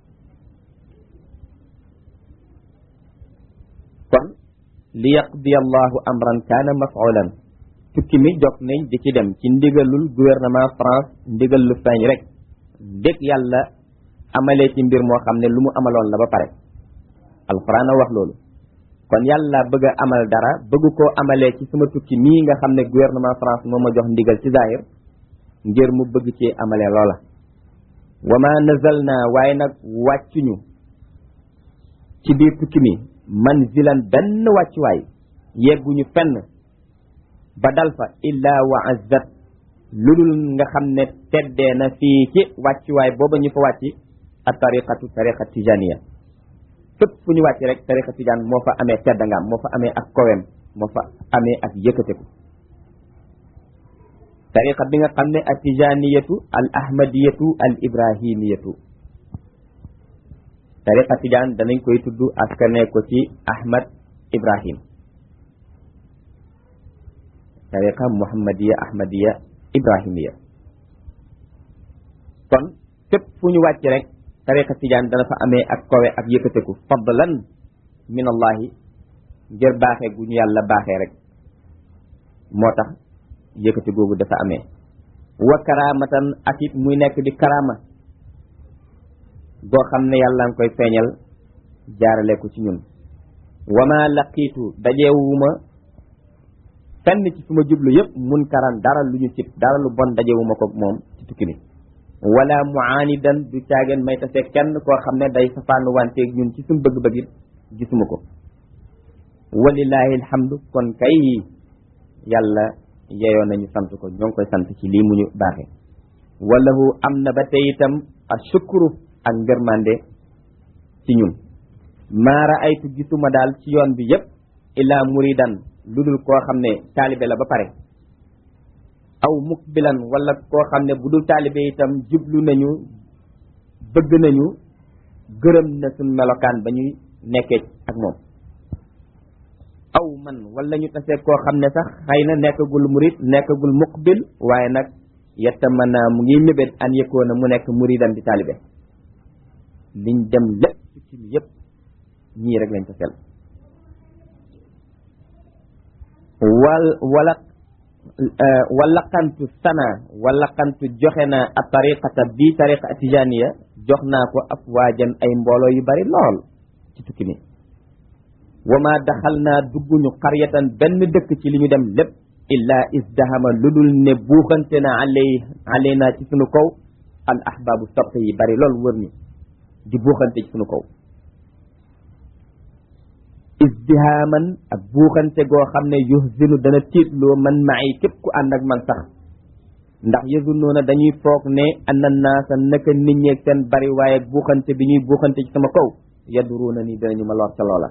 kon li yaqdi allahu amran kaana mafulan tukki mi jog nañ di ci dem ci ndigalul gouvernement France ndigal lu feeñ rek dégg yàlla amalee ci mbir moo xam ne lu mu amaloon la ba pare alquran a wax loolu kon yàlla bëgg a amal dara bëgg koo amalee ci sama tukki mii nga xam ne gouvernement France moo ma jox ndigal ci zahir ngir mu bëgg ci amalee loola wa ma nazal naa waaye nag wàccuñu ci biir tukki mi manzilan benn wàccuwaay yegguñu fenn ba dal fa illa wa azzat lulul nga xam ne teddee na fii ci wàccuwaay booba ñu fa wàcci a tariqatu tariqa tijaniya fépp fu ñu wàcc rek tariqa tijaan moo fa amee teddangaam moo fa amee ak kowem moo fa amee ak yëkkateku tariqa bi nga xam ne al tijaniyatu al ahmadiyatu al ibrahimiyatu tariqa tijaan danañ koy tudd askane ko ci ahmad ibrahim tariqa muhammadiya ahmadiya ibrahimiya kon fépp fu ñu wàcc rek tariqa tijaan dana fa amee ak kowe ak yëkkateku fadlan min allahi ngir baaxee gu ñu yàlla baaxee rek moo tax yëkkati googu dafa amee wa karamatan ak it muy nekk di karama goo xam ne yàlla nga koy feeñal jaarale ko ci ñun wa ma laqiitu dajeewuma fenn ci suma jublu yëpp mun karan dara lu ñu cib dara lu bon dajewuma ko moom ci tukki bi wala muaanidan du caageen may tase kenn koo xam ne day safaanu wanteeg ñun ci suñu bëgg-bëgg it gisuma ko walillahi alhamdu kon kay yàlla yeyoo nañu sant ko ñoo ngi koy sant ci lii mu ñu baaxee walahu am na ba tey itam a shukru ak ngërmande ci ñun maa raaytu gisuma daal ci yoon bi yépp illaa muridan lu dul koo xam ne taalibe la ba pare aw mukbilan wala koo xam ne bu dul taalibe itam jublu nañu bëgg nañu gërëm na suñ melokaan ba ñuy nekkee ak moom aw man wala ñu tasee koo xam ne sax xëy na nekkagul murid nekkagul muqbil waaye nag yetta mën naa mu ngi mébét an yëkkoona mu nekk muridan di taalibe liñ dem lépp ci mi yëpp ñii rek lañ ko sel wal wala walaqantu sana walaqantu joxe naa a tariqata bii tariqa tijaniya jox naa ko ab waajan ay mbooloo yu bari lool ci tukki mi wama daxal naa dugguñu xaryatan benn dëkk ci li ñu dem lépp illaa isdahama lu dul ne buuxante na alay alay naa ci sunu kaw al ahbaabu soppe yi bari lool wër ni di buuxante ci sunu kaw isdihaaman ak buuxante goo xam ne yuhzinu dana tiitloo man maay képp ku ànd ak man sax ndax yazunnuuna dañuy foog ne anna naasa naka nit ñeeg seen bari waaye buuxante bi ñuy buuxante ci sama kaw yaduruuna ni danañu ma lor ca loola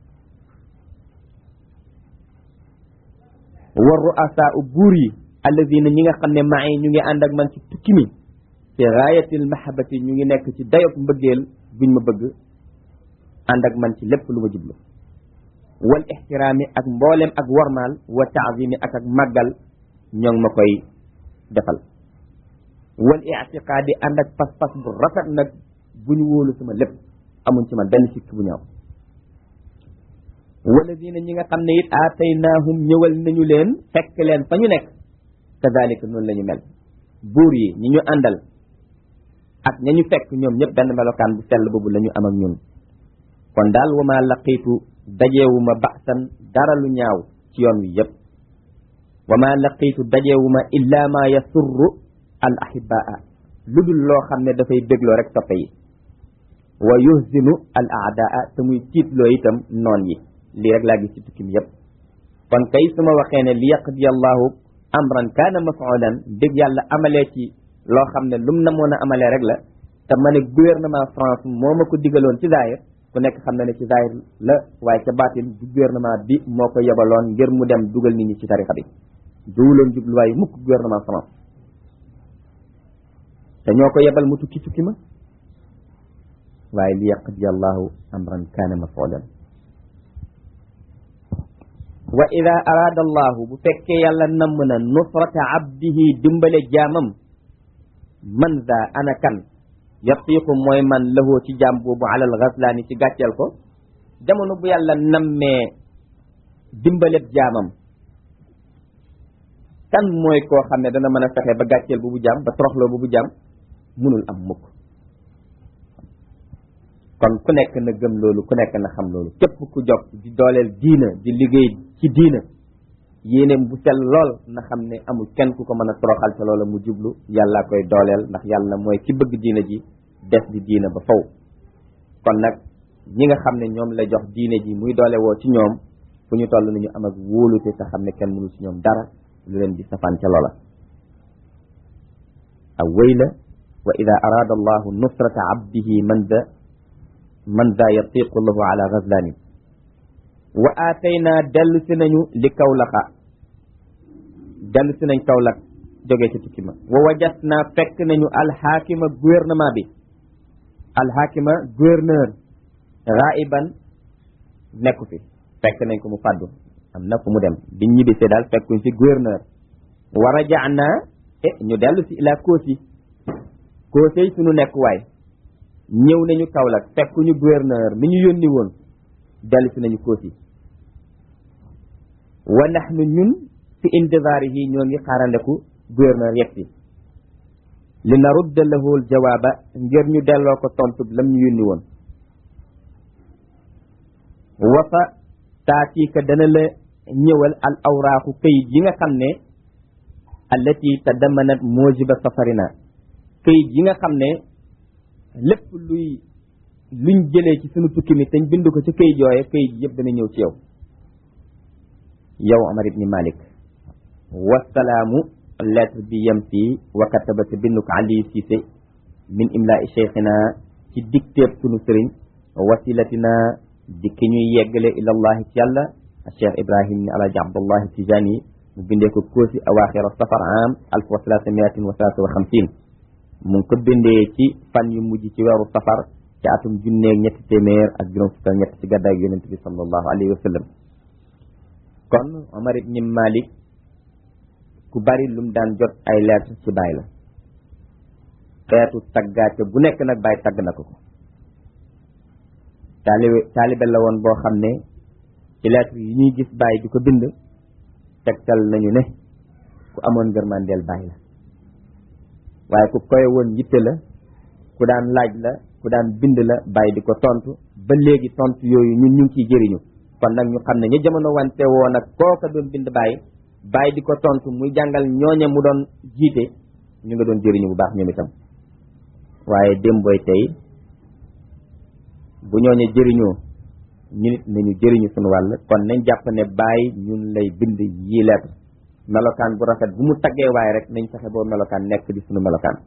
wa ru'asaa u buur yi alladina ñi nga xam ne maay ñu ngi ànd ak man ci tukki mi fi gaayatil mahabati ñu ngi nekk ci dayob mbëggeel buñ ma bëgg ànd ak man ci lépp lu ma jublu wal ixtiraami ak mboolem ak wormaal wa taazimi ak ak màggal ñoo ngi ma koy defal wal itiqaadi ànd ak pas-pas bu rafet nag bu ñu wóolu sama lépp amuñ ci man benn sikk bu ñaaw walladina ñi nga xam ne it aataynaahum ñëwal nañu leen fekk leen fa ñu nekk kazalika noonu la ñu mel buur yi ñi ñu àndal ak ña ñu fekk ñoom ñëpp benn melokaan bu sell boobu la ñu am ak ñun kon daal wa ma laqiitu dajeewuma baxsan dara lu ñaaw ci yoon wi yëpp wa ma laqiitu dajeewuma illa ma yasurru al ahibaa lu dul loo xam ne dafay bégloo rek soppe yi wa yuhzinu al aadaa te muy tiitloo itam noon yi lii rek laa gis ci tukki mi yëpp kon kay su ma waxee ne li yaqdi allahu amran kaana mafulan dégg yàlla amalee ci loo xam ne lum na moon a amalee rek la te ma ne gouvernement France moo ma ko digaloon ci zaahir ku nekk xam na ne ci zaahir la waaye ca baatin du gouvernement bi moo ko yebaloon ngir mu dem dugal nit ñi ci tarixa bi duwuloon jubluwaay mukk gouvernement France te ñoo ko yebal mu tukki tukki ma waaye li yaqdi allahu amran kaana mafulan wa ida araada allahu bu fekkee yàlla namm na nusrata abdihi dimbale jaamam man za ana kan yatiqu mooy man lahoo ci jaam boobu alal ghaslaani ci gàcceel ko jamono bu yàlla nammee dimbaleb jaamam kan mooy koo xam ne dana mën a fexe ba gàcceel boobu jaam ba toroxloo boobu jaam munul am mukk kon ku nekk na gëm loolu ku nekk na xam loolu képp ku jog di dooleel diina di liggéey ci diina yéeneem bu sell lool na xam ne amul kenn ku ko mën a toroxal ca loola mu jublu yàlla koy dooleel ndax yàlla mooy ki bëgg diina ji des di diina ba faw kon nag ñi nga xam ne ñoom la jox diine ji muy doole woo ci ñoom fu ñu toll nañu am ak wóolute te xam ne kenn mënul ci ñoom dara lu leen di safaan ca loola aw wéy la wa ida araada allahu nusrata abdihi man da man da yatiqu lahu ala gazlani wa aataynaa dellu si nañu li kawlaxa dellu si nañ kawlax jógee ci tukki ma wa wajat naa fekk nañu alxaakima gouvernement bi alxaakima gouverneur raiban nekku fi fekk nañ ko mu fàddu am na fu mu dem biñ ñibbisee daal fekkuñ fi gouverneur wa rajaana e ñu dellu si ila koosi koosey suñu nekkuwaay ñëw nañu Kaolack fekkuñu gouverneur mi ñu yónni woon dellu si nañu koosi wa nahnu ñun fi intizaarihi ñoo ngi xaarandeku gouverneur yegsi li narudda lahu al jawaaba ngir ñu delloo ko tontu lam ñu yónni woon wa fa taatiika dana la ñëwal al awraaxu këyit yi nga xam ne allati tadamanat moojiba safarina këyit yi nga xam ne lépp luy luñ jëlee ci sunu tukki mi te ñu bind ko ci këyit yooye këyit yëpp dana ñëw ci yow yow Omar ibni Malik wasalaamu lettre bi yem fii wa kataba te bind ko Ali Cissé min imlaa cheikhina ci dictéeb sunu sëriñ wasilatina di ki ñuy yeggale ilallahi ci yàlla cheikh ibrahim ni alaji abdullahi tijani mu bindee ko koosi awaaxira safar am alf wa salaasa miatin wa salaasa wa xamsin mu ngi ko bindee ci fan yu mujj ci weeru safar ci atum junneeg ñetti téeméer ak juróom fukk ak ñett ci gàddaay yonent bi sallallahu alayhi wa sallam kon Omar ibni Malik ku bari lum daan jot ay lettre ci baay la xeetu taggaate bu nekk nag baay tagg na ko ko taalibe taalibe la woon boo xam ne ci lettre yi ñuy gis baay di ko bind tegtal nañu ne ku amoon ngërmandeel baay la waaye ku koy woon yitte la ku daan laaj la ku daan bind la baay di ko tontu ba léegi tontu yooyu ñun ñu ngi ciy jëriñu kon nag ñu xam ne ñu jamono wante woo nag kooka doon bind baay baay di ko tontu muy jàngal ñooñe mu doon jiite ñu nga doon jëriñu bu baax ñoom itam waaye démboy tey bu ñooñe jëriñoo ñu nit nañu jëriñu suñu wàll kon nañ jàpp ne baay ñun lay bind yii lettre melokaan bu rafet bu mu taggee waaye rek nañ fexe boo melokaan nekk di suñu melokaan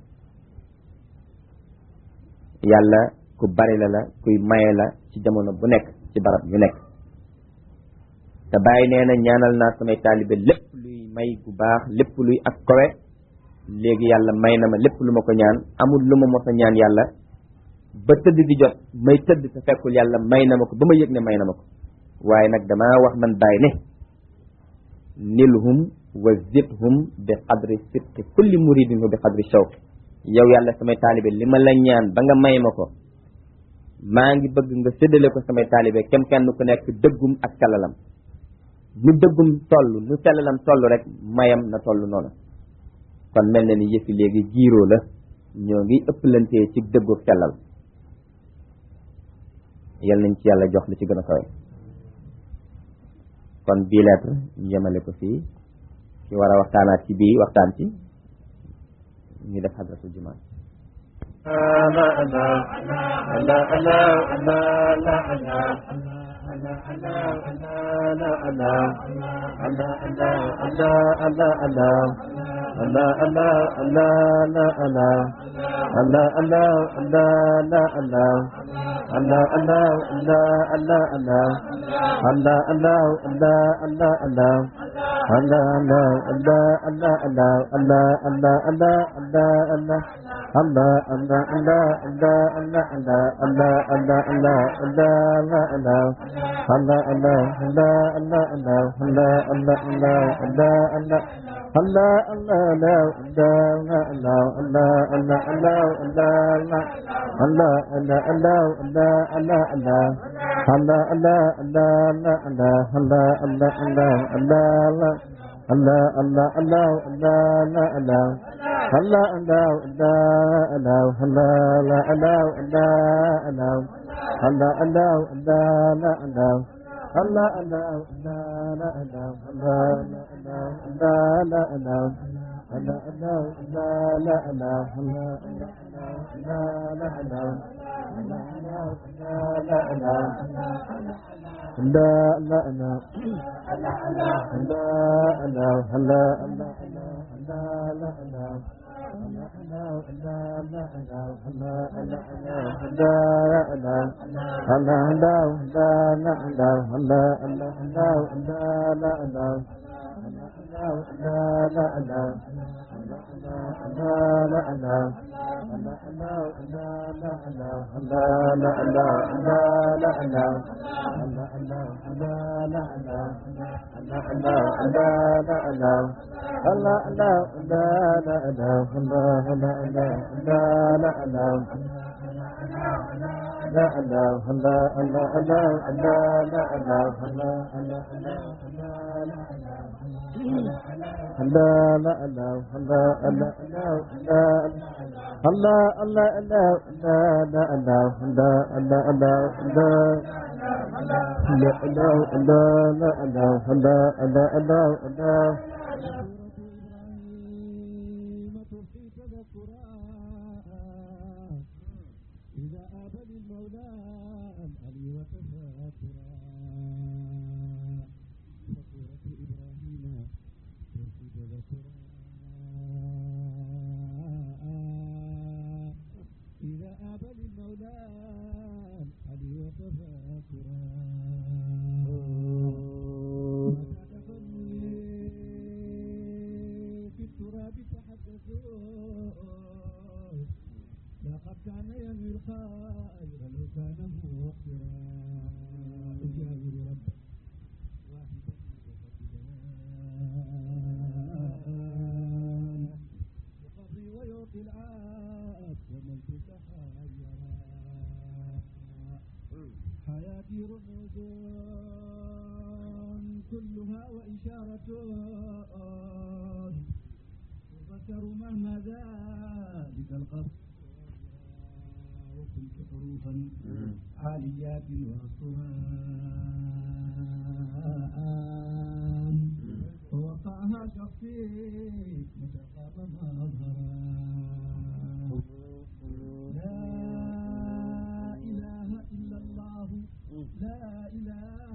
yàlla ku bari la la kuy maye la ci jamono bu nekk ci barab yu nekk te bàyyi nee na ñaanal naa samay taalibe lépp luy may bu baax lépp luy ak kowe léegi yàlla may na ma lépp lu ma ko ñaan amul lu ma mos a ñaan yàlla ba tëdd di jot may tëdd te fekkul yàlla may na ma ko ba ma yëg ne may na ma ko waaye nag damaa wax man bàyyi ne nilhum wa zidhum bi qadri sidqi kulli muridin wa bi qadri shawq yow yàlla samay taalibe li ma la ñaan ba nga may ma ko maa ngi bëgg nga séddale ko samay taalibe kem kenn ku nekk dëggum ak sellalam nu dëggum toll nu sellalam toll rek mayam na toll noonu kon mel na ni yëfi léegi jiiroo la ñoo ngi ëpplantee ci dëggu sellal yal nañ ci yàlla jox li ci gën a kawe kon bii lettre ñu yemale ko fii ci war a waxtaanaat ci bii waxtaan ci ñu def xadratul jumaa في التراب تحدثوا لقد كان ينوي الخير لو كان مؤخرا أجاور ربه واحدا متفقدا يقضي ويعطي العاب ومن تتحيرا حياتي رموز كلها وإشارة تذكر مهما ذلك القصد وكنت حروفا عاليات وأسران فوقعها شخصي متى خاب مظهرا لا إله إلا الله لا إله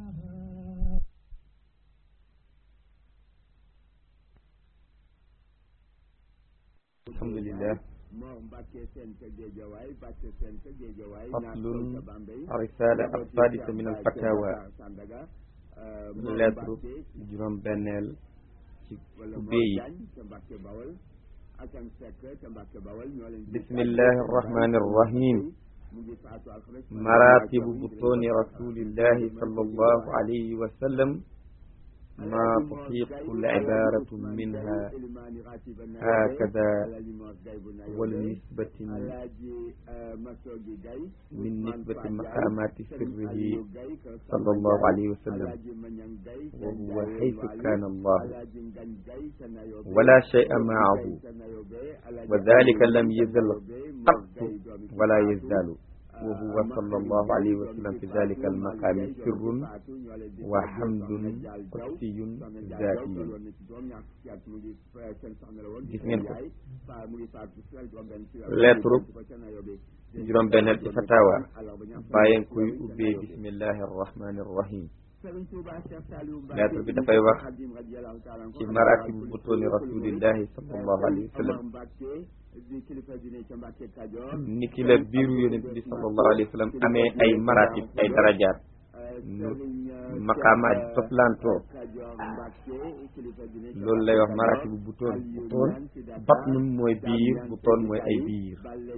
alhamdulillah moo Mbàkke seen ca Géejawaay Mbàkke seen ca Géejawaay faslun ca Bambey risala as-sadisa min al-fatawa Sandaga lettre juróom benneel ci wala ubbee yi Jaañ ca Mbàkke Bawal Asan Sekk ca Mbàkke Bawal ñoo leen di bismillahi arrahmani arrahim mu ngi faatu alxames مراتب بطون رسول الله صلى الله عليه وسلم ما تحيق العبارة منها هكذا والنسبة من نسبة مقامات سره صلى الله عليه وسلم وهو حيث كان الله ولا شيء معه وذلك لم يزل قط ولا يزال وهو صلى الله عليه وسلم في ذلك المقام سر وحمد قدسي ذاتي gis ngeen ko lettre juróom benneel ci fatawa bàyyen koy ubbee bismillahi arrahmani arrahim lettre bi dafay wax ci maratibu butooni rasulillahi sallallahu alayhi wa sallam ni ki la biiru yonent bi sallallahu alayhi wa sallam amee ay maratib ay darajaat nu maqaamaat yi toslantoo loolu lay wax maratibu butoon butoon batnun mooy biir butoon mooy ay biir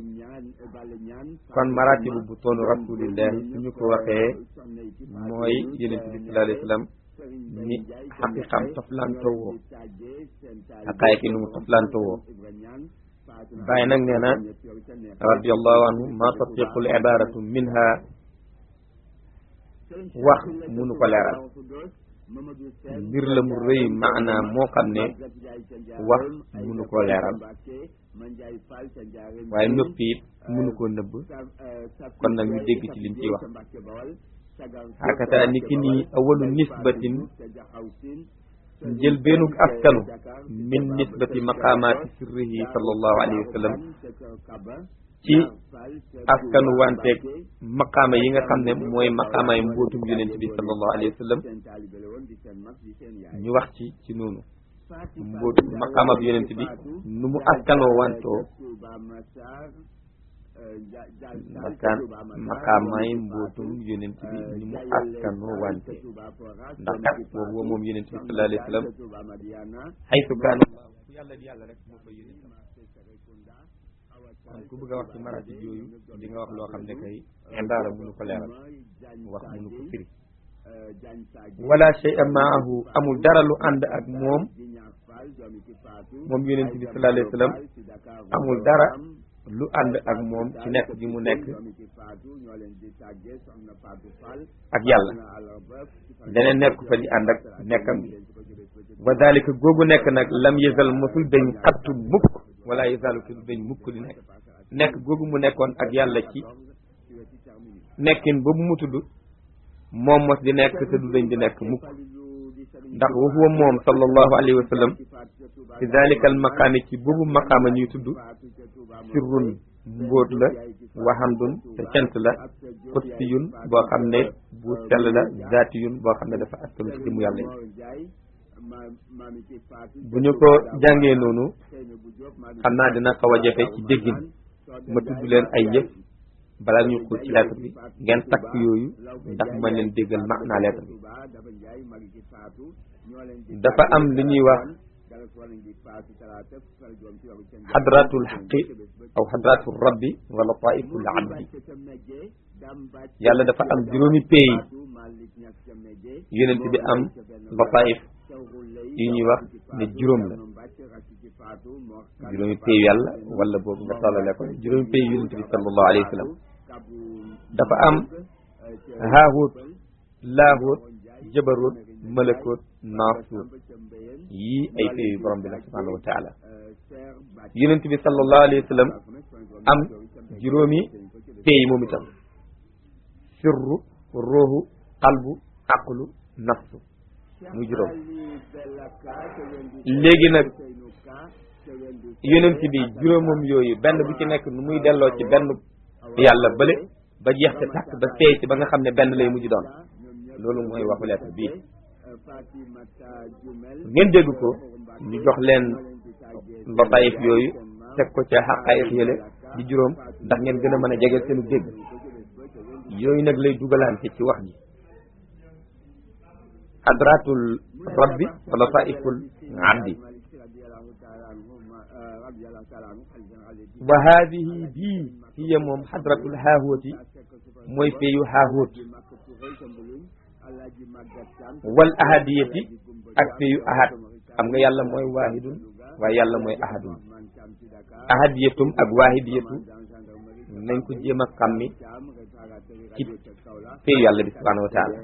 kon maratibu butoonu rasulillahi suñu ko waxee mooy yonent bi sallallahu alayhi wa sallam ni xaqiqam toslantoo woo xaqaay ki nu mu toslantoo woo bàyyi nag nee na radiallahu anhu ma tatiqu l ibaratu minha wax munu ko leeral mbir la mu rëy maanaam moo xam ne wax munu koo leeral waaye noppi it munu koo nëbb kon nag ñu dégg ci liñ ciy wax hakata ni ki nii awalu nisbatin njël beenug askanu min nisbati maqaamaati sirrihi sallallahu alayhi wa sallam ci askanu wanteeg maqaama yi nga xam ne mooy maqaamaay mbootum yonent bi sallallahu alayhi wa sallam ñu wax ci ci noonu mbootu maqaama bi yonent bi nu mu askanoo wantoo makaan maqaamaay mbootum yonent bi ni mu askanoo wante ndax kat boobu moom yonent bi sallallahu alayhi wa sallam xaytu kaana ku yàlla di yàlla rek moo koy yonent kon ku bëgg a wax ci maratib yooyu di nga wax loo xam ne kay indaara mënu ko leeral wax mënu ko firi wala shay'a maahu amul dara lu ànd ak moom moom yonent bi sallallahu alayhi wa sallam amul dara lu ànd ak moom ci nekk gi mu nekk ak yàlla leneen nekk fa di ànd ak nekkam gi wa dalika googu nekk nag lam yësal mosul dañ xattu mukk wala yësalu te du dañ mukk di nekk nekk googu mu nekkoon ak yàlla ci nekkin boobu mu tudd moom mos di nekk te du dañ di nekk mukk ndax wa huwa moom sallallahu alayhi wa sallam fi dalika al maqaami ci boobu maqaama ñuy tudd sirrun mbóot la waxamdun te cant la qudsiyun boo xam ne bu sell la zaatiyun boo xam ne dafa askanu ci jëmu yàlla yi bu ñu ko jàngee noonu xam naa dina xaw a jafe ci déggin ma tudd leen ay yëf balaa ñu xuus ci lettre bi ngeen takk yooyu ndax ma leen déggal maanaa lettre bi dafa am li ñuy wax xadratul xaqi aw xadratul rabbi wala taiful abdi yàlla dafa am juróomi pays yonent bi am lataif yi ñuy wax ne juróom la juróomi pays yàlla wala boobu nga tollale ko juróomi pays yonent bi sallallahu alayhi wa sallam dafa am haahut laahut jabarut malakut naasut yii ay pays yu borom bi la subhanahu wa taala yonent bi sallallahu alayhi wa sallam am juróomi pays moom itam sirru ruuhu qalbu aqlu nafsu muy juróom léegi nag yonent bi juróomam yooyu benn bu ci nekk nu muy delloo ci benn yàlla bële ba jeex te tàkk ba seey ci ba nga xam ne benn lay mujj doon loolu mooy waxu lettre bii ngeen dégg ko ñu jox leen lataayif yooyu teg ko ca xaqaayif yële di juróom ndax ngeen gën a mën a jege seenu dégg yooyu nag lay dugalante ci wax ji hadratul rabbi wa lataiful abdi wa haadihi bii hiya moom hadratul haahuoti mooy feeyu haahuot wal ahadiyati ak feeyu ahad xam nga yàlla mooy waahidun waaye yàlla mooy ahadun ahadiyatum ak waahidiyatu nañ ko jéem a xammi ci feeyu yàlla bi subhanahu wa taala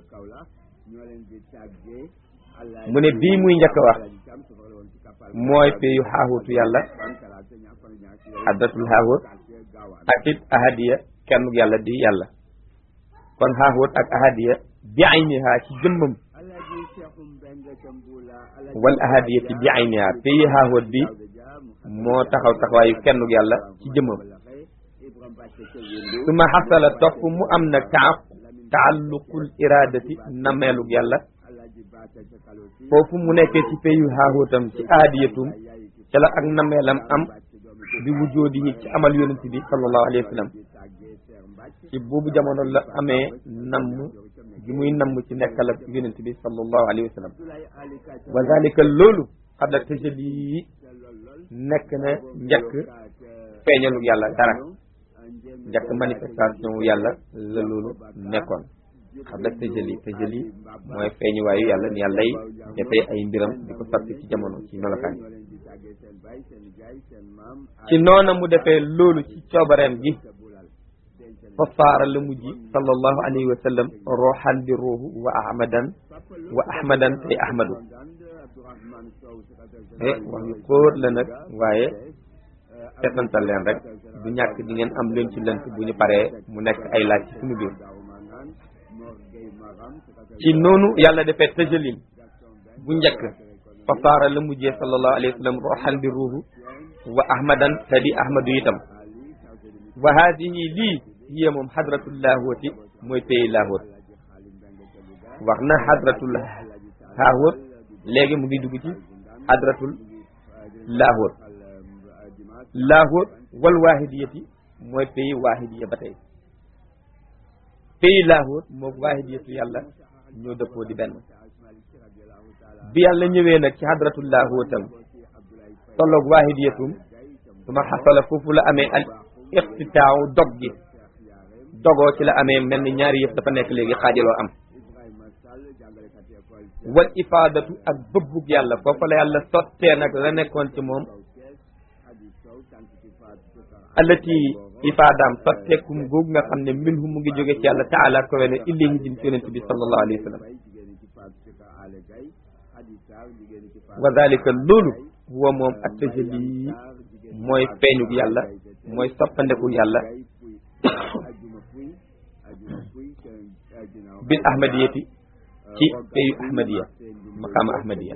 mu ne bii muy njëkk a wax mooy feeyu xaahuutu yàlla addatul xaahuut ak it ahadiya kenn yàlla di yàlla kon xaahuut ak ahadiya bi ayniha ci jëmmam wal ahadiyati bi ayniha feeyu xaahuut bi moo taxaw taxawaayu kenn yàlla ci jëmmam su ma xasala topp mu am nag taaf taalluqul iradati nameelug yàlla foofu mu nekkee ci peyu xaaxóotam ci aadiyatum ca la ak nameelam am bi wujoodihi ci amal yonent bi sallallahu alayhi wa sallam ci boobu jamono la amee namm gi muy namm ci nekkal ak yonent bi sallallahu alayhi wa sallam wa zalika loolu xadda tëjali yi nekk na njëkk feeñalug yàlla dara njëkk manifestation wu yàlla la loolu nekkoon xam nag tëjëli tëjëli mooy feeñuwaayu yàlla ni yàlla yi dafay ay mbiram di ko sotti ci jamono ci melokaan yi ci noona mu defee loolu ci coobareem gi fa saara la mujj sallallahu alayhi wa sallam ruuxan di ruuhu wa ahmadan wa ahmadan tey ahmadu eh wax yu xóor la nag waaye setantal leen rek du ñàkk di ngeen am leen ci lënt bu ñu paree mu nekk ay laaj ci suñu biir ci noonu yàlla defee tëjalin bu njëkk fa saara la mujjee sallallahu alayhi wa sallam ruuxan di ruuhu wa ahmadan te di ahmadu itam wa haadihi lii hiya moom hadratul laahooti mooy pays laahoot wax na hadratul haahoot léegi mu ngi dugg ci hadratul laahoot laahoot wal waahidiyati mooy pays waahidiya ba tey pays laahoot moom waahidiyatu yàlla ñoo dëppoo di benn bi yàlla ñëwee nag ci hadratul laahootam tolloog waahidiyatum su ma xasala foofu la amee al iqtitaaw dog gi dogoo ci la amee mel ni ñaari yëf dafa nekk léegi xaajaloo am wal ifaadatu ak bëbbug yàlla foofu la yàlla sottee nag la nekkoon ci moom allati ifaadaam sotteekum googu nga xam ne minhu mu ngi jóge ci yàlla taala ko wene illee ñu jëm ci yonent bi sallallahu alayhi wa sallam wa dalika loolu huwa moom at tajalli mooy feeñug yàlla mooy soppandeku yàlla bil ahmadiyati ci peyu ahmadiya maqaama ahmadiya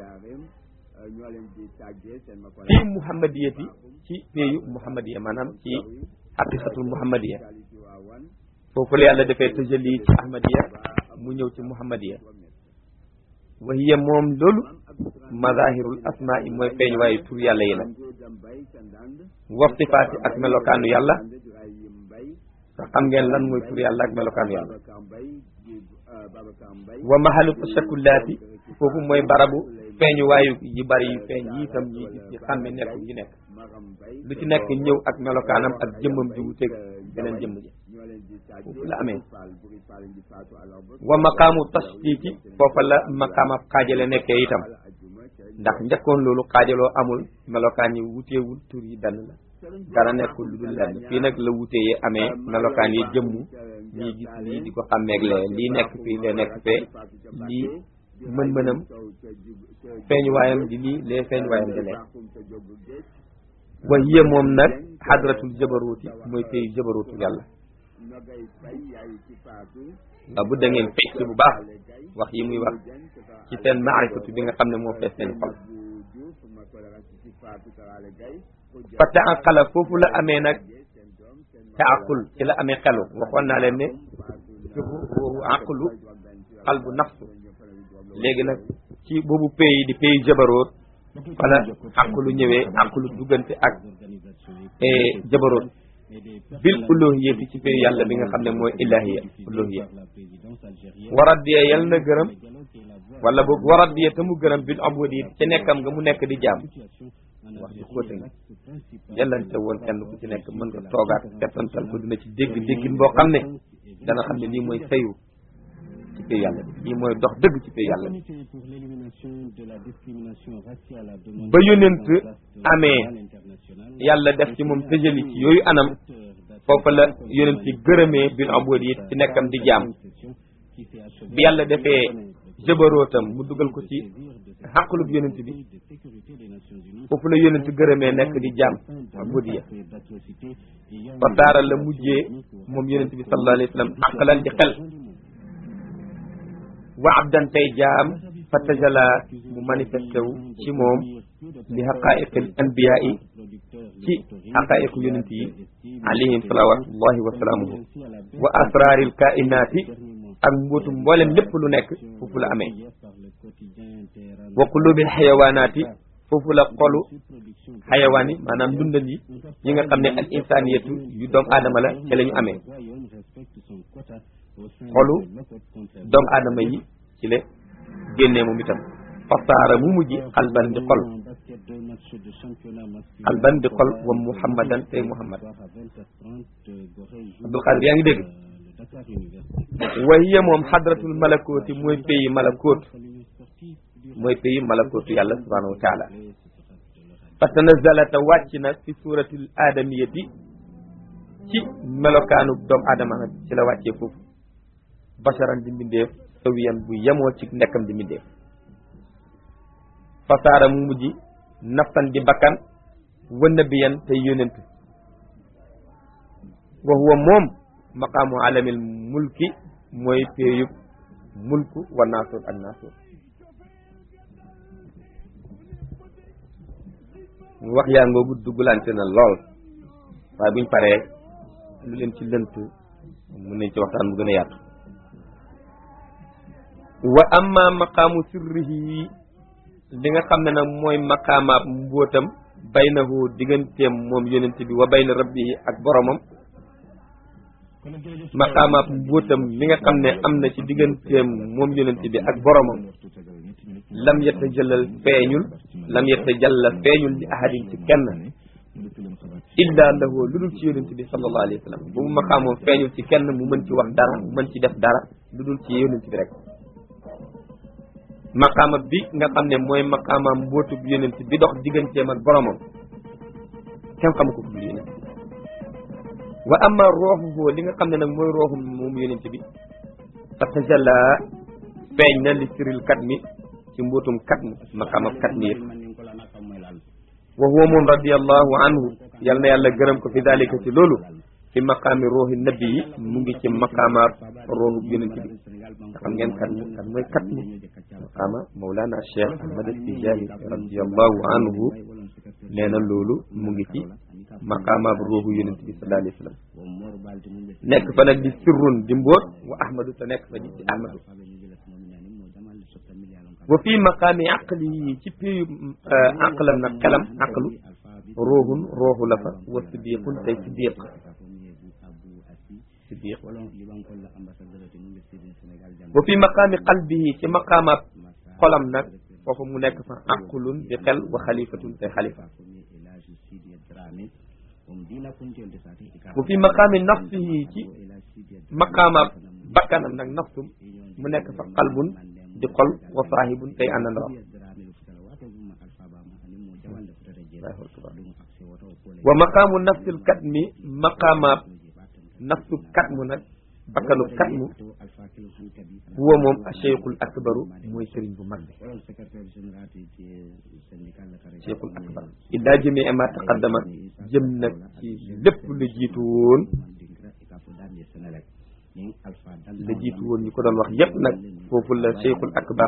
fii muhammadiyati ci peyu muhammadiya maanaam ci haqiqatul muhammadiya foofu la yàlla defee tajalli ci ahmadiya mu ñëw ci muhammadiya wa hiya moom loolu mazahirul asmaai mooy feeñ waayu tur yàlla yi nag wa sifaati ak melokaanu yàlla xam ngeen lan mooy tur yàlla ak melokaan yàlla Babacar Mbaye di euh, Babacar Mbaye wa mahalu tashakkulaati foofu mooy barabu feeñuwaayu yi bari yu feeñ yi itam yi gis ñi xàmme nekk yi nekk Maram Mbaye lu ci nekk ñëw ak melokaanam ak jëmmam ji wuteeg beneen jëmm ji ñoo leen di tàgge foofu la amee Fall Buri Fall di faatu alors ba wa maqaamu tashtiki foofa la maqaamab xaajale nekkee itam ajuma ca ndax njëkkoon loolu xaajaloo amul melokaan yi wuteewul tur yi benn la dara nekkul lu dul lenn fii nag la wutee yi amee melokaan yi jëmm ñii gis lii di ko xàmmeeg lee lii nekk fii lee nekk fee lii mën-mënam feeñuwaayam di lii lee feeñuwaayam di lee wa hiya moom nag xadratul jabaruuti mooy pays jabaruutu yàlla Nogay Fay yaay ci faatu nga bu da ngeen fecc bu baax wax yi muy wax ci seen maarifatu bi nga xam ne moo fees seen xol bu Diouf ma ko la ci faatu Karale Gay fa taaqala foofu la amee nag taaqul ci la amee xelu waxoon naa leen ne ruuhu aqlu qalbu nafsu léegi nag ci boobu pays di pays jabaroot fala aqlu ñëwee aqlu duggante ak jabaroot bil uluhiyati ci pays yàlla bi nga xam ne mooy ilahiya uluhiya waradiya yal na gërëm wala boog waradiya te mu gërëm bil abudi ci nekkam nga mu nekk di jaam wax ji xóote na yellante woon kenn ku ci nekk mën nga toogaat settantal ko dina ci dégg déggin boo xam ne dana xam ne lii mooy sayu ci pay yàlla bi lii mooy dox dëgg ci pay yàlla bi ba yonent amee yàlla def ci moom tëjali ci yooyu anam foofa la yonent yi gërëmee bil abudi ci nekkam di jaam bi yàlla defee jëbarootam mu dugal ko ci xaqlub yonent bi foofu la yonent gërëmee nekk di jaam abudiya fa saara la mujjee moom yonent bi sallallahu alayhi wa sallam aqlan di xel wa abdan tey jaam fa tajala mu manifesté wu ci moom li xaqaiqil anbiya yi ci xaqaiqu yonent yi alayhim salawatullahi wa salaamuhu wa asraril kainaati ak mbootu mboolem lépp lu nekk foofu la amee wa qulubil xayawaanaati foofu la xolu xayawaan yi maanaam dundal yi yi nga xam ne al insaniyatu yu doomu aadama la ci la ñu amee xolu doomu aadama yi ci la génnee moom itam fasaara mu mujj xalban di xol xalban di xol wa muhammadan tey muhammad abdul xaadir yaa ngi dégg wa hiya moom xadratul malakooti mooy pays malakoot mooy pays malakootu yàlla subhanahu wa taala fa tanazalata wàcc na fi suratil aadamiyati ci melokaanu doomu aadama nag ci la wàccee foofu basharan di mbindeef sawiyan bu yemoo ci nekkam di mbindeef fasaara mu mujj nafsan di bakkan wa nabiyan tey yónent wa huwa moom maqaamu alamil mulki mooy péeyub mulku wa naasur ak naasur wax yaa ngoogu duggalante na lool waaye buñ paree lu leen ci lënt mun nañ ci waxtaan bu gën a yaatu wa amma maqaamu sirrihi li nga xam ne nag mooy maqaamaab mbóotam baynahu digganteem moom yonent bi wa bayna rabbihi ak boromam maqaamaab mbóotam mi nga xam ne am na ci digganteem moom yonent bi ak boromam lam yetta jëlal feeñul lam yetta jalla feeñul li ahadin ci kenn illa lahu lu dul ci yonent bi sallallahu alayhi wa sallam bu mu maqaamoom feeñul ci kenn mu mën ci wax dara mu mën ci def dara lu dul ci yonent bi rek maqaama bi nga xam ne mooy maqaamaam mbootu bi yonent bi dox digganteem ak boromam kenn xamu ko dul yonent wa amma ruuxuhu li nga xam ne nag mooy ruuxu moom yonent bi fa tajalla feeñ na li siril kat mi ci mbootum kat mi maqaamam kat mi yëpp wa huwa moom radiallahu anhu yal na yàlla gërëm ko fi dalika ci loolu fi maqaami ruuxi nabi yi mu ngi ci maqaamaab ruuxu yonent bi nga xam ngeen kat mi kat mooy kat mi maqaama Mawlana Cheikh Ahmad Tijaani radiallahu anhu nee na loolu mu ngi ci maqaamaab ruuxu yonent bi sallallahu alayhi wa sallam nekk fa nag di sirrun di mbóot wa ahmadu te nekk fa di ci ahmadu wa fii maqaami aqli yi ci piyu aqlam nag xelam aqlu ruuxun ruuxu la fa wa siddiqun tey siddiq siddiq wa fi maqaami qalbihi ci maqaamaab xolam nag foofu mu nekk fa aqlun di xel wa xalifatun te xalifa wa fi maqaami nafsihi ci maqaamaab bakkanam nag nafsum mu nekk fa qalbun di xol wa saahibun tey àndandoom wa maqaamu nafsil katmi maqaamaab nafsu katmu nag bakkanu katmu huwa moom cheikhul akbaru mooy sëriñ bu mag bi cheikhul akbar illa jëmee ma taqaddama jëm nag ci lépp lu jiitu woon la jiitu woon ñu ko doon wax yépp nag foofu la cheikhul akbar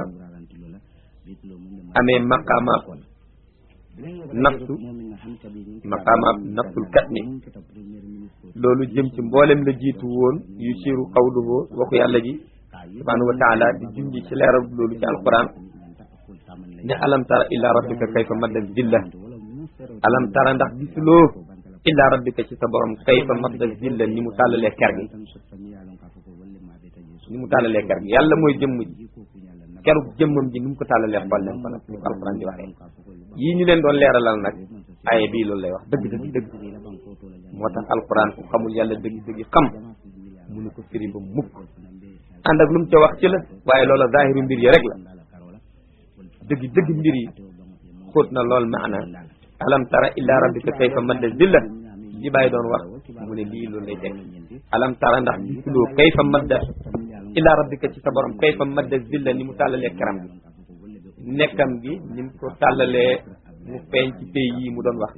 amee maqaamaab nafsu maqaamaab nafsul katmi loolu jëm ci mboolem la jiitu woon yu siiru qawluhu waxu yàlla ji subhanahu wa taala di junji ci leeral loolu ci alquran ne alam tara illa rabbika kayfa madda zilla alam tara ndax gisuloo illa rabbika ci sa borom kayfa madda zilla ni mu tàllalee ker gi ni mu tàllalee ker gi yàlla mooy jëmm ji kerug jëmmam ji ni mu ko tàllalee xool leen ko nag ni ko alquran di waxee yii ñu leen doon leeralal nag aye bii loolu lay wax dëgg dëgg dëgg moo tax alquran ku xamul yàlla dëgg dëgg xam munu ko firi ba mukk ànd ak lu mu ca wax ci la waaye loola zahiru mbir yi rek la dëgg dëgg mbir yi xóot na lool maana alam tara illa rabbika kayfa madda zilla li bàyyi doon wax mu ne lii loolu lay teg alam tara ndax gisuloo kayfa madda illa rabbika ci sa borom kayfa madda zilla ni mu tàllalee karam gi nekkam gi ni mu ko tàllalee mu feeñ ci pays yi mu doon wax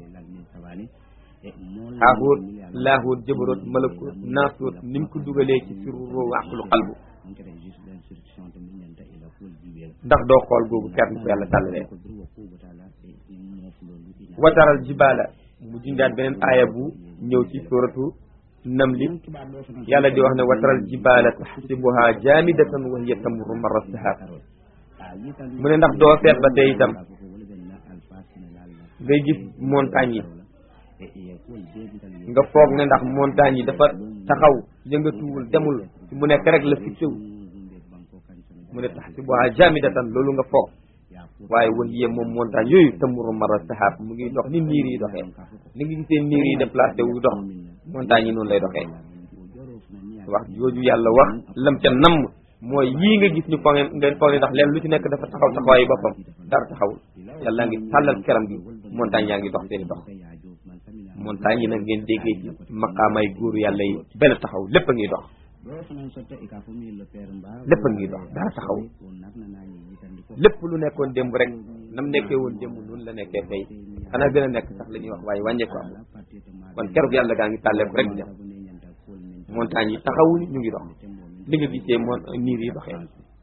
xaaxóot laaxóot jëbaroot malakoot naasóot ni mu ko dugalee ci sirru wàqlu xalbu ndax doo xool googu ker ni ko yàlla tàllalee wataral jibaala mu jundaat beneen aaya bu ñëw ci suratu namli yàlla di wax ne wataral jibaala taxsibuha jaamidatan wa hiya tamurru marra sahab mu ne ndax doo seet ba tey itam ngay gis montagne yi nga foog ne ndax montagne yi dafa taxaw yëngatuwul demul mu nekk rek la fixé wu mu ne taxsibuha jaamidatan loolu nga foog waaye wax yee moom montagne yooyu tamuru mara sahab mu ngi dox ni niir yi doxee ni ngi gisee niir yi déplacé wu dox montagne yi noonu lay doxee wax jooju yàlla wax lam ca namm mooy yii nga gis ñu foog ngeen foog ne ndax leen lu ci nekk dafa taxaw taxawaayu boppam dara taxawul yàlla ngi tàllal keram gi montagne yaa ngi dox seeni dox montagne yi nag ngeen déggee ci maqaamay góoru yàlla yi benn taxaw lépp a ngi dox lépp a ngi dox dara taxawul lépp lu nekkoon démb rek nam nekkee woon démb noonu la nekkee tey xanaa gën a nekk sax la ñuy wax waaye wàññeeku am kon keroog yàlla gaa ngi tàlleeku rek dem montagne yi taxawuñu ñu ngi dox li nga gisee moon niir yi doxee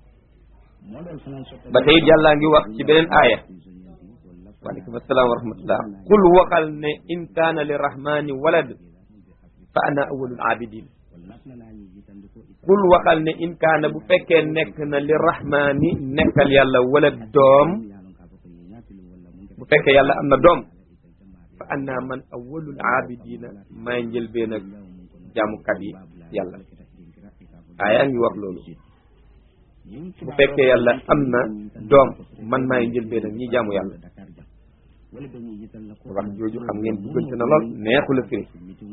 ba tey yàllaa ngi wax ci beneen aaya waaleykum asalaam wa rahmatullah qul waxal ne in kaana li rahmani walad fa ana awalul abidin qul waxal ne in kaana bu fekkee nekk na li rahmani nekkal yàlla wala doom bu fekkee yàlla am na doom fa anna man awalul abidina may njëlbeen ak jaamukat yi yàlla aaya ngi wax loolu bu fekkee yàlla am na doom man maay njëlbeen ak ñi jaamu yàlla wax jooju xam ngeen duggante na lool neexu la firi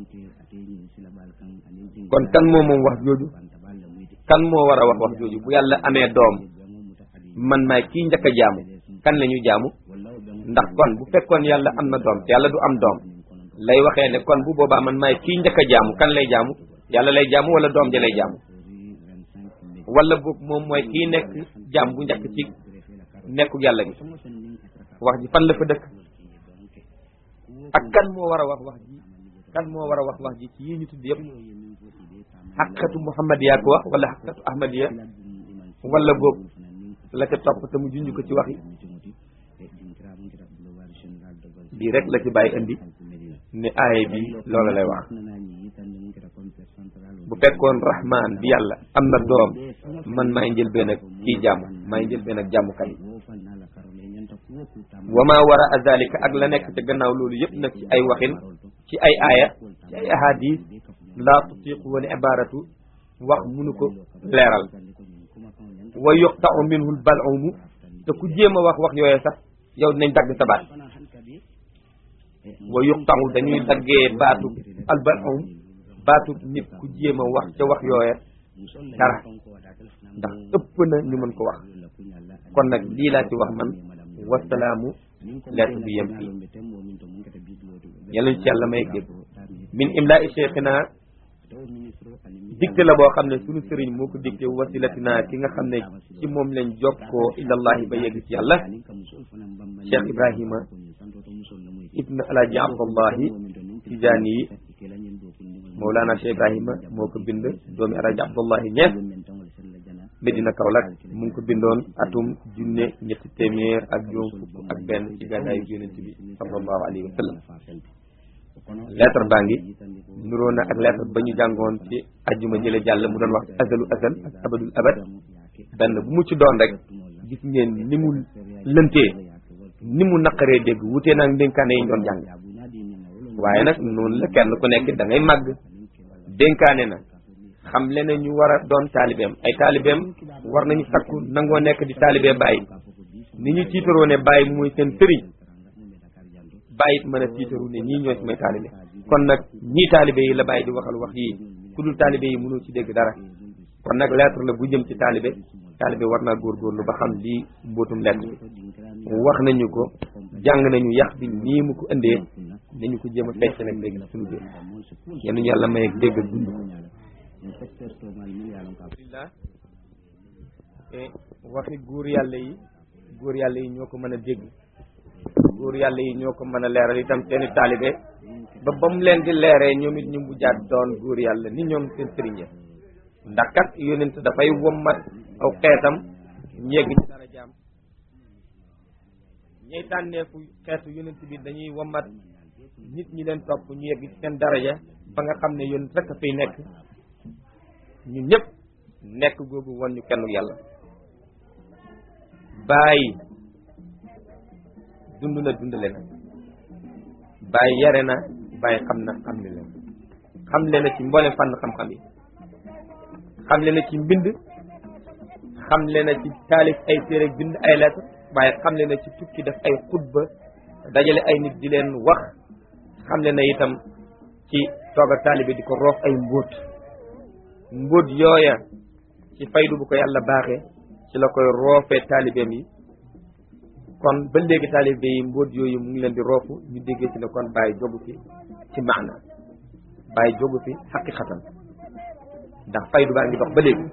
kon kan moo moom wax jooju kan moo war a wax wax jooju bu yàlla amee doom man maay kii njëkk a jaamu kan la ñu jaamu ndax kon bu fekkoon yàlla am na doom te yàlla du am doom lay waxee ne kon bu boobaa man maay kii njëkk a jaamu kan lay jaamu yàlla lay jaamu wala doom ja lay jaamu wala boog moom mooy kii nekk jaam bu njëkk ci nekku yàlla gi wax ji fan la fa dëkk ak kan moo war a wax wax ji kan moo war a wax wax ji ci yii ñu tudd yëpp xaqatu muhammadiya ko wax wala xaqatu ahmadiya wala boog la ca topp te mu junj ko ci wax yi bii rek la ci bàyyi indi ne aaye bi loola lay wax bu fekkoon rahman bi yàlla am na doom man maay njëlbeen ak kii jaamu maay njëlbeen ak jaamukat yi wa ma wara a zalika ak la nekk ca gannaaw loolu yëpp nag ci ay waxin ci ay aaya ci ay ahadis laa tutiqu wal ibaratu wax munu ko leeral wa yuqta'u minhu al-bal'umu te ku jéem a wax wax yooye sax yow dinañ dagg sa baat wa yuqta'u dañuy daggee baatu al-bal'um baatu nit ku jéem a wax ca wax yooye dara ndax ëpp na ñu mën ko wax kon nag lii laa ci wax man wasalaamu lettre bi yem fii yàlla ci yàlla may dégg min imla i cheikhina dicté la boo xam ne sunu sëriñ moo ko dicté wasilatina ki nga xam ne ci moom lañ jokkoo ilallahi ba yegg ci yàlla cheikh ibrahima ibn alaaji abdallahi tijaani yi mawlaana cheikh ibrahima moo ko bind doomi alaaji abdallahi ñees Medina Kaolack mu ngi ko bindoon atum junne ñetti téeméer ak juróom fukk ak benn ci gàddaayu yonent bi sallallahu alayhi wa sallam lettre baa ngi nuroo na ak lettre ba ñu jàngoon ci ajjuma jële jàll mu doon wax azalu azal ak abadul abad benn bu mu ci doon rek gis ngeen ni mu lëntee ni mu naqaree dégg wutee naag dénkaane yi ñu doon jàng waaye nag noonu la kenn ku nekk da ngay màgg dénkaane na xam le ne ñu war a doon taalibeem ay taalibeem war nañu sakku nangoo nekk di taalibee bàyyi ni ñu tiitaroo ne bàyyi mooy seen sëriñ bàyyi it mën a tiitaru ne ñii ñooy sumay taalibe kon nag ñii taalibe yi la bàyyi di waxal wax yii ku dul taalibe yi mënoo ci dégg dara kon nag lettre la bu jëm ci taalibe taalibe war naa góorgóorlu ba xam lii mbootum lettre bi wax nañu ko jàng nañu yax bi nii mu ko indee nañu ko jéem a fecc nag léegi suñu biir yéen ñu yàlla may ak dégg ak dund ko alhamdulillah waxi góor yàlla yi góor yàlla yi ñoo ko mën a dégg góor yàlla yi ñoo ko mën a leeral itam seeni taalibe ba ba mu leen di leeree ñoom it ñu mujjaat doon góor yàlla ni ñoom seen sëriñ ya ndax kat yonent dafay wommat aw xeetam ñegg ci dara jaam ñay tànneefu xeetu yonent bi dañuy wommat nit ñi leen topp ñu yegg ci seen daraja ba nga xam ne yonent rek a fiy nekk ñun ñëpp nekk googu won ñu kenn yàlla bàyyi dund na dundale na bàyyi yare na bàyyi xam na xam le na xam le na ci mboolem fànn xam-xam yi xam le na ci mbind xam le na ci taalif ay téere bind ay lettre waaye xam le na ci tukki def ay xutba dajale ay nit di leen wax xam le na itam ci toog ak taalibe di ko roof ay mbóot mbóot yooya ci faydu bu ko yàlla baaxee ci la koy roofee taalibeem yi kon ba léegi taalibe yi mbóot yooyu mu ngi leen di roofu ñu déggee ci ne kon bàyyi jogu fi ci maana bàyyi jogu fi xaqiqatan ndax faydu baa ngi dox ba léegi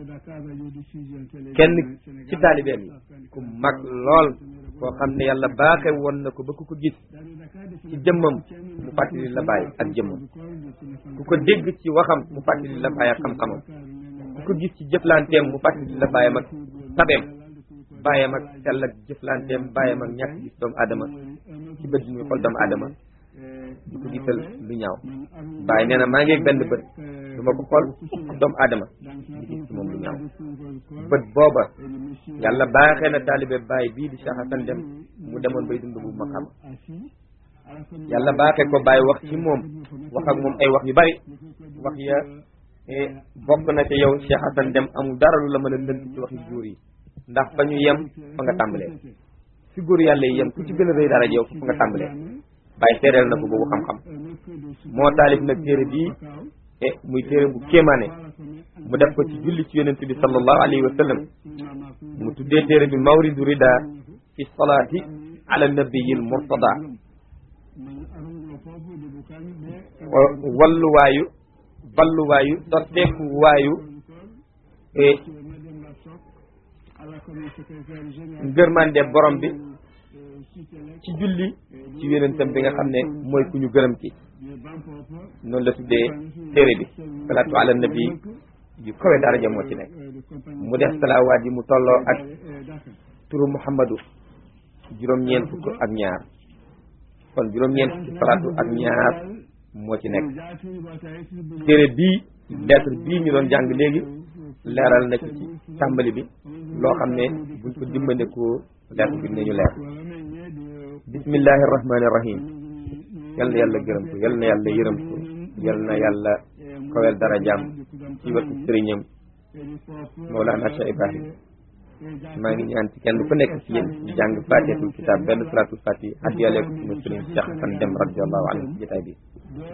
kenn ci taalibeem yi ku mag lool koo xam ne yàlla baaxe woon na ko ba ku ko gis ci jëmmam mu fàttali la bàyyi ak jëmmam ku ko dégg ci waxam mu fàttali la bàyyi ak xam-xamam ku ko gis ci jëflanteem mu fàttali la bàyyam ak tabeem bàyyam ak sell ak jëflanteem bàyyam ak ñàkk gis doomu aadama ci bët muy xool doomu aadama di ko gisal lu ñaaw bàyyi nee na maa ngi benn bët du ma ko xool doomu aadama di gis ci moom lu ñaaw bët booba yàlla baaxee na taalibe bàyyi bii di Cheikh Hassane Dème mu demoon bay dund bu ma xam yàlla baaxee ko bàyyi wax ci moom wax ak moom ay wax yu bari wax ya bokk na ci yow Cheikh Hassane Dème amul dara lu la mën a lënt ci waxi góor yi ndax fa ñu yem fa nga tàmbalee fi góor yàlla yi yem ku ci gën a rëy dara yow fa nga tàmbalee bàyyi seereel na ko boobu xam-xam moo taalif nag téere bii e muy téere bu kéemaane mu def ko ci julli ci yonent bi sallallahu alayhi wa sallam mu tuddee téere bi mawridu rida fi salaati ala nabiyil murtada walluwaayu balluwaayu dotteeku waayu e ngërmande borom bi ci julli ci yonentam bi nga xam ne mooy ku ñu gërëm ci noonu la tuddee téere bi salaatu ala nabi yu kawe daraja moo ci nekk mu def salaawaat yi mu tolloo ak turu muhammadu juróom-ñeent fukk ak ñaar kon juróom-ñeent fukk salaatu ak ñaar moo ci nekk téere bii lettre bii ñu doon jàng léegi leeral na ci ci tàmbali bi loo xam ne buñ ko dimbandikoo lettre bi dinañu leer bismillahi rahmani rahim yal na yàlla gërëm ko yal na yàlla yërëm ko yal na yàlla kowel darajaam ci wetu sëriñam Mawlana Cheikh Ibrahim maa ngi ñaan ci kenn ku nekk ci yéen ñu jàng fatihatul kitab benn salatul fatih addiyale ko sunu sëriñ Cheikh Hasan Dem radiallahu anhu ci jotaay bi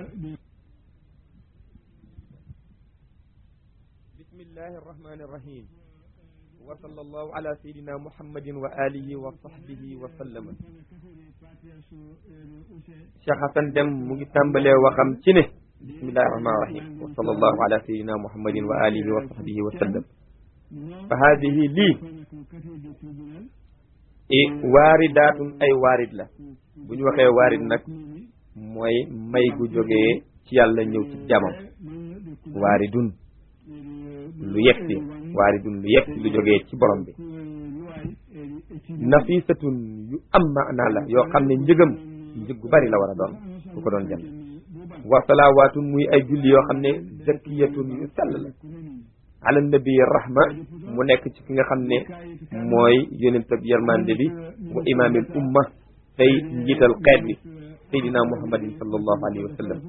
bismillahi arrahmani arrahim wa sallallahu ala sayidina muhammadin wa alihi wa sahbihi wa sallama Cheikh Hasan Dem mu ngi tàmbalee waxam ci ne bismillahi arrahmani arrahim wa sallallahu ala sayidina muhammadin wa alihi wa sahbihi wa sallam fa hadihi lii i waaridaatun ay waarid la bu ñu waxee waarid nag mooy may gu jógee ci yàlla ñëw ci jamam waaridun lu yegsi waaridun lu yegsi lu jógee ci borom bi nafisatun yu am maanaa la yoo xam ne njëgam njëg gu bari la war a doon ku ko doon jënd wa salawaatun muy ay julli yoo xam ne zakiyatun yu sell la ala nabi rahma mu nekk ci ki nga xam ne mooy yonent ab yërmande bi wa imaamil umma tey njiital xeet bi saydina muhammadin sallallahu alayhi wa sallam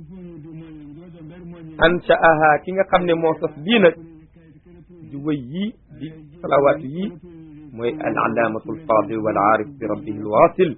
anshaaha ki nga xam ne moo sos lii nag di wëy yii di salawaatu yii mooy al alaamatu alfadil wal aarif bi rabbihi alwasil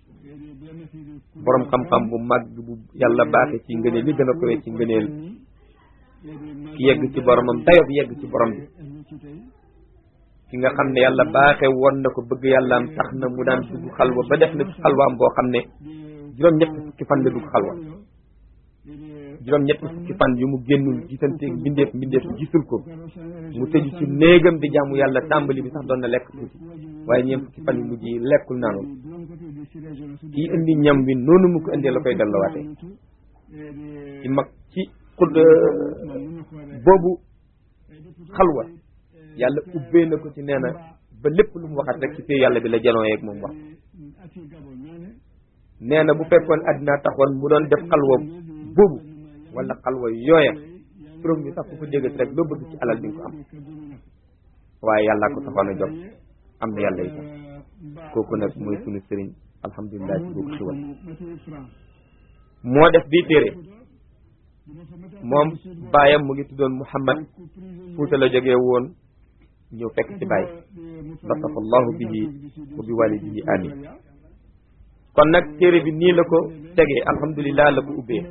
borom xam-xam bu mag bu yàlla baaxe ci ngëneel li gën a kowe ci ngëneel ki yegg ci boromam dayob yegg ci borom bi ki nga xam ne yàlla baaxe woon na ko bëgg yàllaam tax na mu daan dugg xalwa ba def na ci xalwaam boo xam ne juróom-ñetti fukki fan la dugg xalwa juróom-ñetti fukki fan yu mu génnul gisanteeg mbindeef mbindeef gisul ko mu tëju ci néegam di jaamu yàlla tàmbali bi sax doon na lekk tuuti waaye ñeent fukki fan yu mujj yi lekkul naanul kii indi ñam wi noonu mu ko indee la koy delloowaatee ci mag ci xud boobu xalwa yàlla ubbee na ko ci nee na ba lépp lu mu waxat rek ci fii yàlla bi la janoo yeeg moom wax nee na bu fekkoon addinaa taxoon mu doon def xalwa boobu wala xalwa yooya turam bi sax ku ko déggat rek loo bëgg ci alal di nga ko am waaye yàllaa ko taxoon a jóg am na yàlla itam kooku nag mooy sunu sëriñ alhamdulilah ci boobu xiwal moo def bii téere moom baayam mu ngi tuddoon Muhammad Fuuta la jógee woon ñëw fekk ci baay latafa allahu bihi wa bi walidihi amin kon nag téere bi nii la ko tegee alhamdulilah la ko ubbee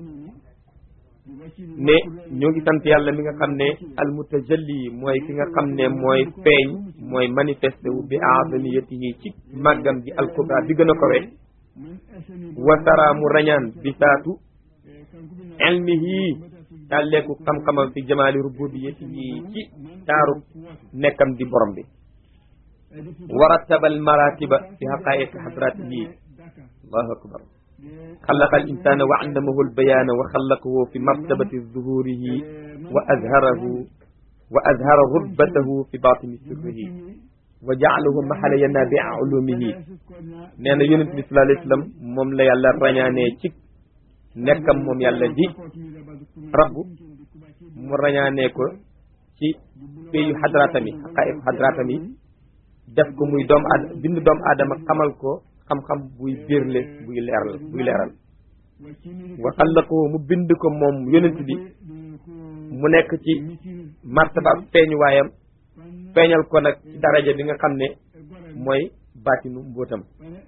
ne ñoo ngi sant yàlla mi nga xam ne almutajalli mooy ki nga xam ne mooy feeñ mooy manifesté wu bi azamiyatihi ci màggam ji alkubra bi gën a kowe wasara mu rañaan bi saatu ilmihi tàlleeku xam-xamam fi jamaali rububiyatihi ci taaru nekkam di borom bi warattabal maratiba fi haqaiqi hadratihi allahu akbar xalaqa al insana wa allamahu albayana wa xalaqahu fi martabati zuhurihi wa azharahu wa azhara rutbatahu fi batini sirrihi wa jaalahu maxala yanabia ulumihi nee na yonent bi sallallahu alayhi wa sallam moom la yàlla rañaanee ci nekkam moom yàlla di rabbu mu rañaanee ko ci péyu xadraatami xaqaiq xadraatami def ko muy doom aad bind doomu aadama xamal ko xam-xam buy biirle buy leeral buy leeral wa xallaqahu mu bind ko moom yonent bi mu nekk ci martaba feeñu waayam feeñal ko nag ci daraja bi nga xam ne mooy baatinu mbóotam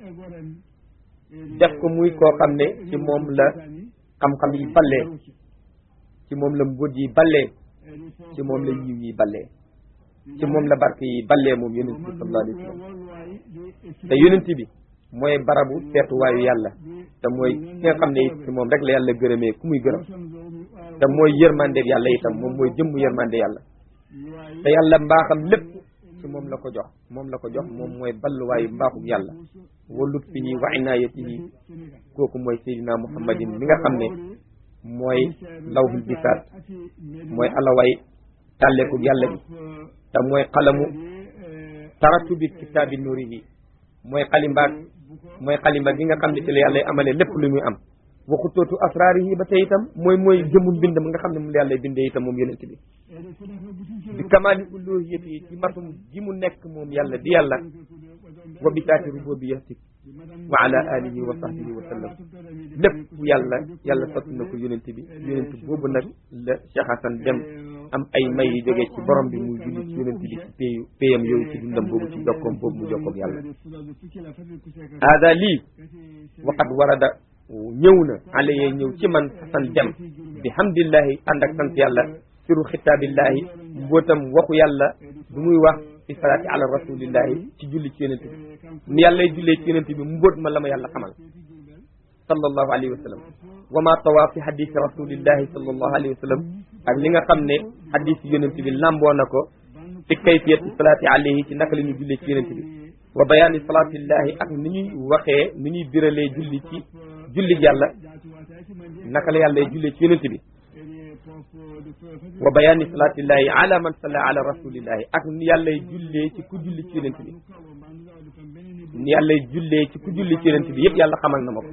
def ko muy koo xam ne ci moom la xam-xam yi ballee ci moom la mbóot yi ballee ci moom la yiw yi ballee ci moom la barke yi ballee moom yonent bi sallallahu alayhi wa sallam te yonent bi mooy barabu seetuwaayu yàlla te mooy ki nga xam ne it ci moom rek la yàlla gërëmee ku muy gërëm te mooy yërmandeeg yàlla itam moom mooy jëmm yërmande yàlla te yàlla mbaaxam lépp ci moom la ko jox moom la ko jox moom mooy balluwaayu mbaaxum yàlla wa lutfihi wa inaayatihi kooku mooy seydina muhammadin mi nga xam ne mooy lawhul bisaat mooy alaway tàlleeku yàlla bi te mooy xalamu taratu bi kitaabi nuurihi mooy xalimbaat mooy xalimba gi nga xam ne ci la yàlla amale lépp lu muy am waxutootu asraarihi ba tey itam mooy mooy jëmu mbindam nga xam ne moom la yàlla bindee itam moom yonent bi bi kamaali uluhiyati ci matum gi mu nekk moom yàlla di yàlla wa bi taati rububiyati wa ala alihi wa sahbihi wa sallam lépp yàlla yàlla sotti na ko yonent bi yonent boobu nag la Cheikh Hassan dem am ay may yu jógee ci borom bi muy julli ci yonent bi ci payu payam yooyu ci dundam boobu ci jokkoom boobu mu jokkoog yàlla hada lii waqad warada ñëw na ale yee ñëw ci man Hassan dem bi hamdillahi ànd ak sant yàlla siru xitaabillahi mbootam waxu yàlla bu muy wax fi salaati ala rasulillahi ci julli ci yonent bi ni yàllay jullee ci yonent bi mbóot ma la ma yàlla xamal sallallahu alayhi wa sallam wa ma tawaa fi hadisi rasulillahi sallallahu alayhi wa sallam ak li nga xam ne hadisi yonent bi lamboo na ko fi kayfiyati salaati alayhi ci naka la ñuy jullee ci yonent bi wa bayaani salaatillahi ak ni ñuy waxee ni ñuy biralee julli ci julli yàlla naka la yàllay jullee ci yonent bi wa bayaani salaatillahi ala man salla ala rasulillahi ak ni yàllay jullee ci ku julli ci yonent bi ni yàllay jullee ci ku julli ci yonent bi yëpp yàlla xamal na ma ko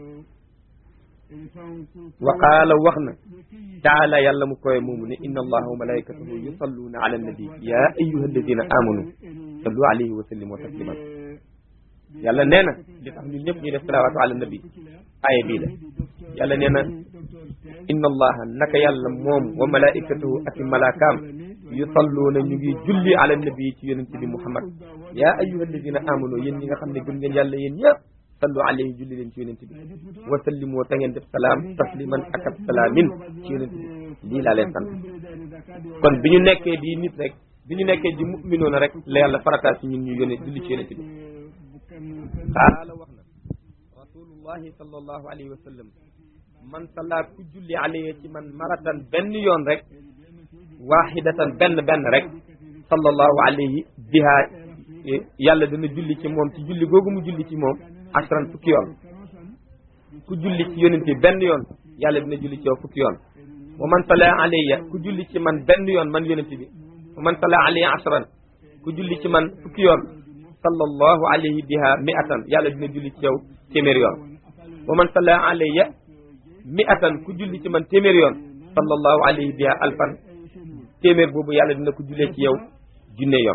wa qaala wax na taala yàlla mu koy moomu ne inna allaha wa malaikatahu yusalluuna ala annabi ya ayuha alladina amanu sallu alayhi wa sallimu tasliman yàlla nee na li tax ñun ñëpp ñuy def salawaatu ala nabi aaya bii la yàlla nee na inna allaha naka yàlla moom wa malaikatahu ak i malaakaam yusalluuna ñu ngi julli ala nabi ci yonente bi muhammad yaa ayyuha alladina amanu yéen ñi nga xam ne gëm ngeen yàlla yéen ñëpp sallu alayhi julli leen ci yonente bi wa sallimoo ta ngeen def salaam tasliman ak ab salaamin ci yonente bi lii laa leen sant kon bi ñu nekkee di nit rek bi ñu nekkee di mu'minoona rek la yàlla farataal ci ñun ñu yónne julli ci yonente bi qaala wax na rasulullahi sallallahu alayhi wa sallam man salla ku julli alayhi ci man maratan benn yoon rek wahidatan benn benn rek sallallahu alayhi biha yàlla dana julli ci moom ci julli googu mu julli ci moom asran fukki yoon ku julli ci yonent bi benn yoon yàlla dina julli ci yow fukki yoon wa man salla alayya ku julli ci man benn yoon man yonent bi wa man salla alayya asran ku julli ci man fukki yoon sallallahu alayhi biha mi'atan yàlla dina julli ci yow téeméer yoon wa man salla alayya mi'atan ku julli ci man téeméer yoon sallallahu alayhi biha alfan téeméer boobu yàlla dina ko jullee ci yow junne yoon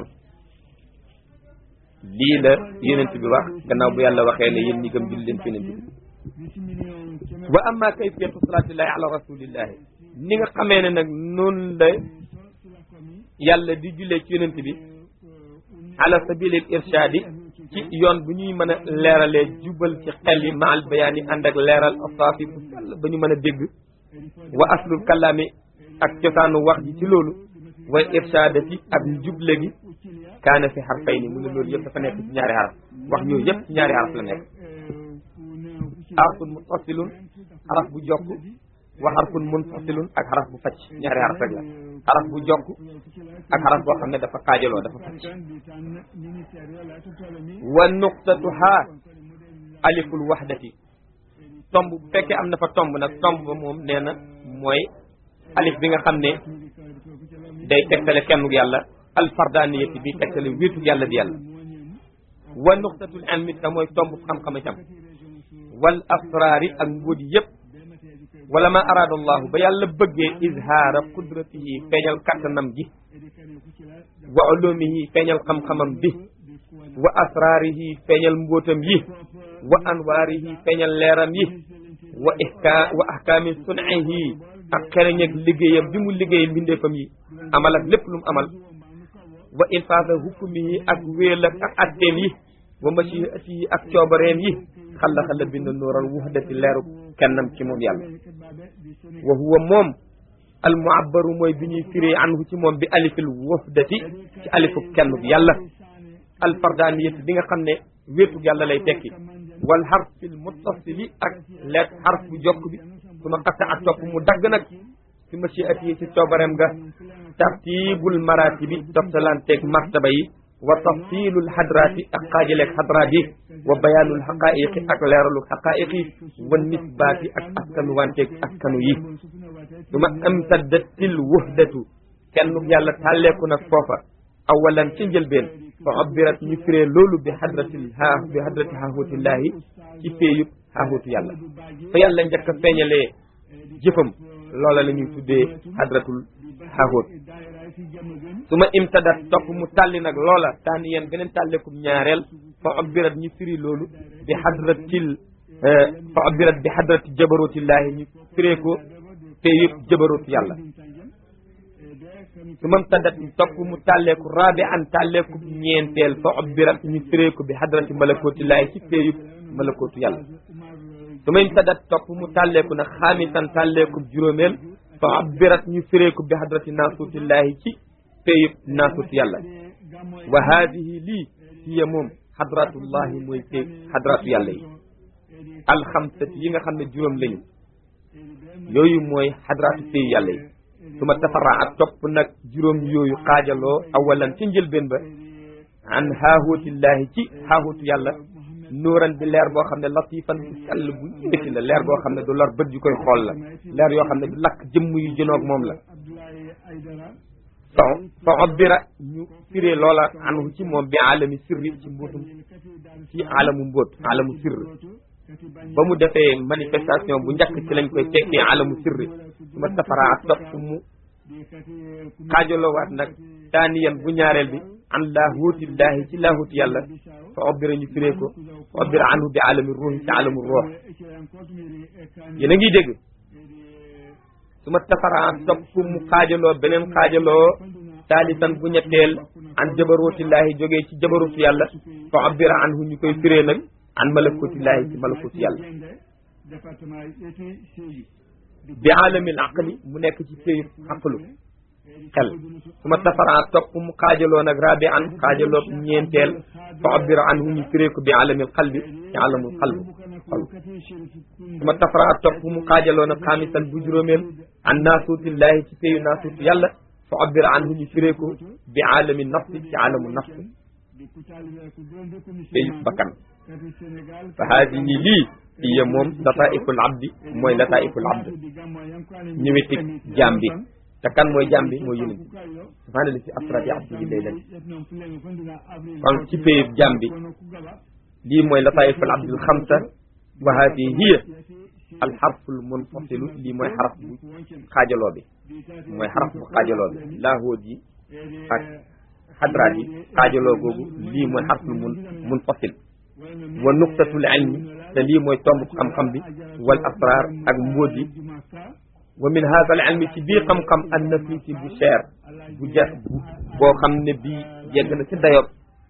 lii la yonent bi wax gannaaw bu yàlla waxee ne yéen ñi gëm julli leen ci yonent bi wa amma kayfiyatu salatillahi ala rasulillahi ni nga xamee ne nag noonu la yàlla di jullee ci yonent bi ala sabilil irshadi ci yoon bu ñuy mën a leeralee jubal ci xel yi maal bayaani ànd ak leeral asaafi bu sell ba ñu mën a dégg wa aslul kalaami ak cosaanu wax ji ci loolu wa irshadati ak juble gi kaana fi xarfay ni mu ne loolu yëpp dafa nekk ci ñaari xaraf wax yooyu yëpp ci ñaari xaraf la nekk xarfun muttasilun xaraf bu jokk wa xarfun munfasilun ak xaraf bu facc ñaari xaraf rek la xaraf bu jokk ak xaraf boo xam ne dafa xaajaloo dafa facc wa nuqtatu haa aliful wahdati tomb bu fekkee am na fa tomb nag tomb ba moom nee na mooy alif bi nga xam ne day tegtale kennu yàlla alfardaniyati bi tegtale wéetu yàlla di yàlla wa nuqtatul ilmi te mooy tomb xam-xam itam wal asraari ak mbóodi yëpp wala ma araada allahu ba yàlla bëggee izhaara qudratihi feeñal kattanam gi wa ulumihi feeñal xam-xamam bi wa asraarihi feeñal mbóotam yi wa anwaarihi feeñal leeram yi wa ihka wa ahkaami sun'ihi ak xereñ ak liggéeyam bi mu liggéey mbindeefam yi amal ak lépp lu mu amal wa infaasa hukmihi ak wéel ak ak atteem yi wa mashiatihi ak coobareem yi xalla xalla bind nuural wuhdati leeru kennam ci moom yàlla wa huwa moom al muabbaru mooy bi ñuy firee anhu ci moom bi alifil wuhdati ci alifu kenn bi yàlla al fardaniyati bi nga xam ne wéetug yàlla lay tekki wal harfil muttasili ak leet harf bu jokk bi su ma xatta ak topp mu dagg nag ci mashiatihi ci coobareem ga tartibul maratibi toftalanteeg martaba yi wa tafsilul hadrati ak xaajaleeg hadraat yi wa bayaanul xaqaiqi ak leeralul xaqaiqi wa nisbaati ak askanuwanteeg askanu yi su ma amtaddatil wuhdatu kenn yàlla tàlleeku nag foofa awalan ci njëlbeen fa abbirat ñu firee loolu bi hadratil ha bi hadrati haahutillahi ci féeyub haahutu yàlla fa yàlla njëkk a feeñalee jëfam loola la ñuy tuddee hadratul haahut su ma imtadat topp mu tàlli nag loola taani yeen beneen tàlleekum ñaareel fa fa abbirat ñu firi loolu bi hadratil fa abbirat bi hadrati jabarutillahi ñu firee ko te yëpp jabarut yàlla su mam tadat topp mu tàlleeku rabi an tàlleeku ñeenteel fa abbirat ñu firee ko bi hadrati malakotillahi ci te yëpp malakootu yàlla su may tadat topp mu tàlleeku nag xaamisan tàlleeku juróomeel fa abbirat ñu firee ko bi hadrati naasutillahi ci te yëpp naasut yàlla wa haadihi lii hiya moom hadratullahi mooy te hadratu yàlla yi alxamsati yi nga xam ne juróom lañu yooyu mooy hadratu tey yàlla yi su ma tafara ak topp nag juróom yooyu xaajaloo awalan ci njëlbeen ba an haahuutillahi ci haahuutu yàlla nuuran di leer boo xam ne latifan bu sell bu yëkkati la leer boo xam ne du lor bët yu koy xool la leer yoo xam ne du lakk jëmm yu jënoog moom la fa fa obbira ñu firee loola anhu ci moom bi alami sirri ci mbóotum ci alamu mbóot alamu sirri ba mu defee manifestation bu njëkk ci lañ koy tekkee alamu sirri su ma safara ak topp mu xaajaloowaat nag taaniyan bu ñaareel bi an laahuutillahi ci laahuut yàlla fa obbira ñu firee ko fa obbira anhu bi alami ruuhi ci alamu ruux yéen a ngi dégg su ma tafaraan topp mu xaajaloo beneen xaajaloo taalisan bu ñetteel an jabarootillahi jógee ci jabarootu yàlla fa abbira anhu ñu koy firee nag an malakootillahi ci malakootu yàlla bi alamil aqli mu nekk ci péyu aqlu xel su ma tafaraan topp mu xaajaloo nag rabi an xaajaloo ñeenteel fa abbira anhu ñu firee ko bi alamil qalbi ci alamul qalbu xol su ma tafaraa topp mu xaajaloo nag xaamisan bu juróomeel an naasuutillahi ci péyu naasuutu yàlla fa abbira anhu ñu firee ko bi alami nafsi ci alamu nafsi péyu bakkan fa haadihi lii hiya moom lataiful abdi mooy lataiful abd ñëwetig jaam bi te kan mooy jaam bi mooy yonent subhaana li si asrati abdihi laylan kon ci péyub jaam bi lii mooy lataiful abdil xamsa wa haadihi hiya alxarful munfasilu lii mooy xaraf bu xaajaloo bi mooy xaraf bu xaajaloo bi laahood yi ak xadraat yi xaajaloo googu lii mooy xarful mun munfasil wa nuqtatul ilmi te lii mooy tomb xam-xam bi wal asrar ak mbóot yi wa min hada al ilmi ci bii xam-xam an nafisi bu cher bu ja boo xam ne bii yegg na ci dayob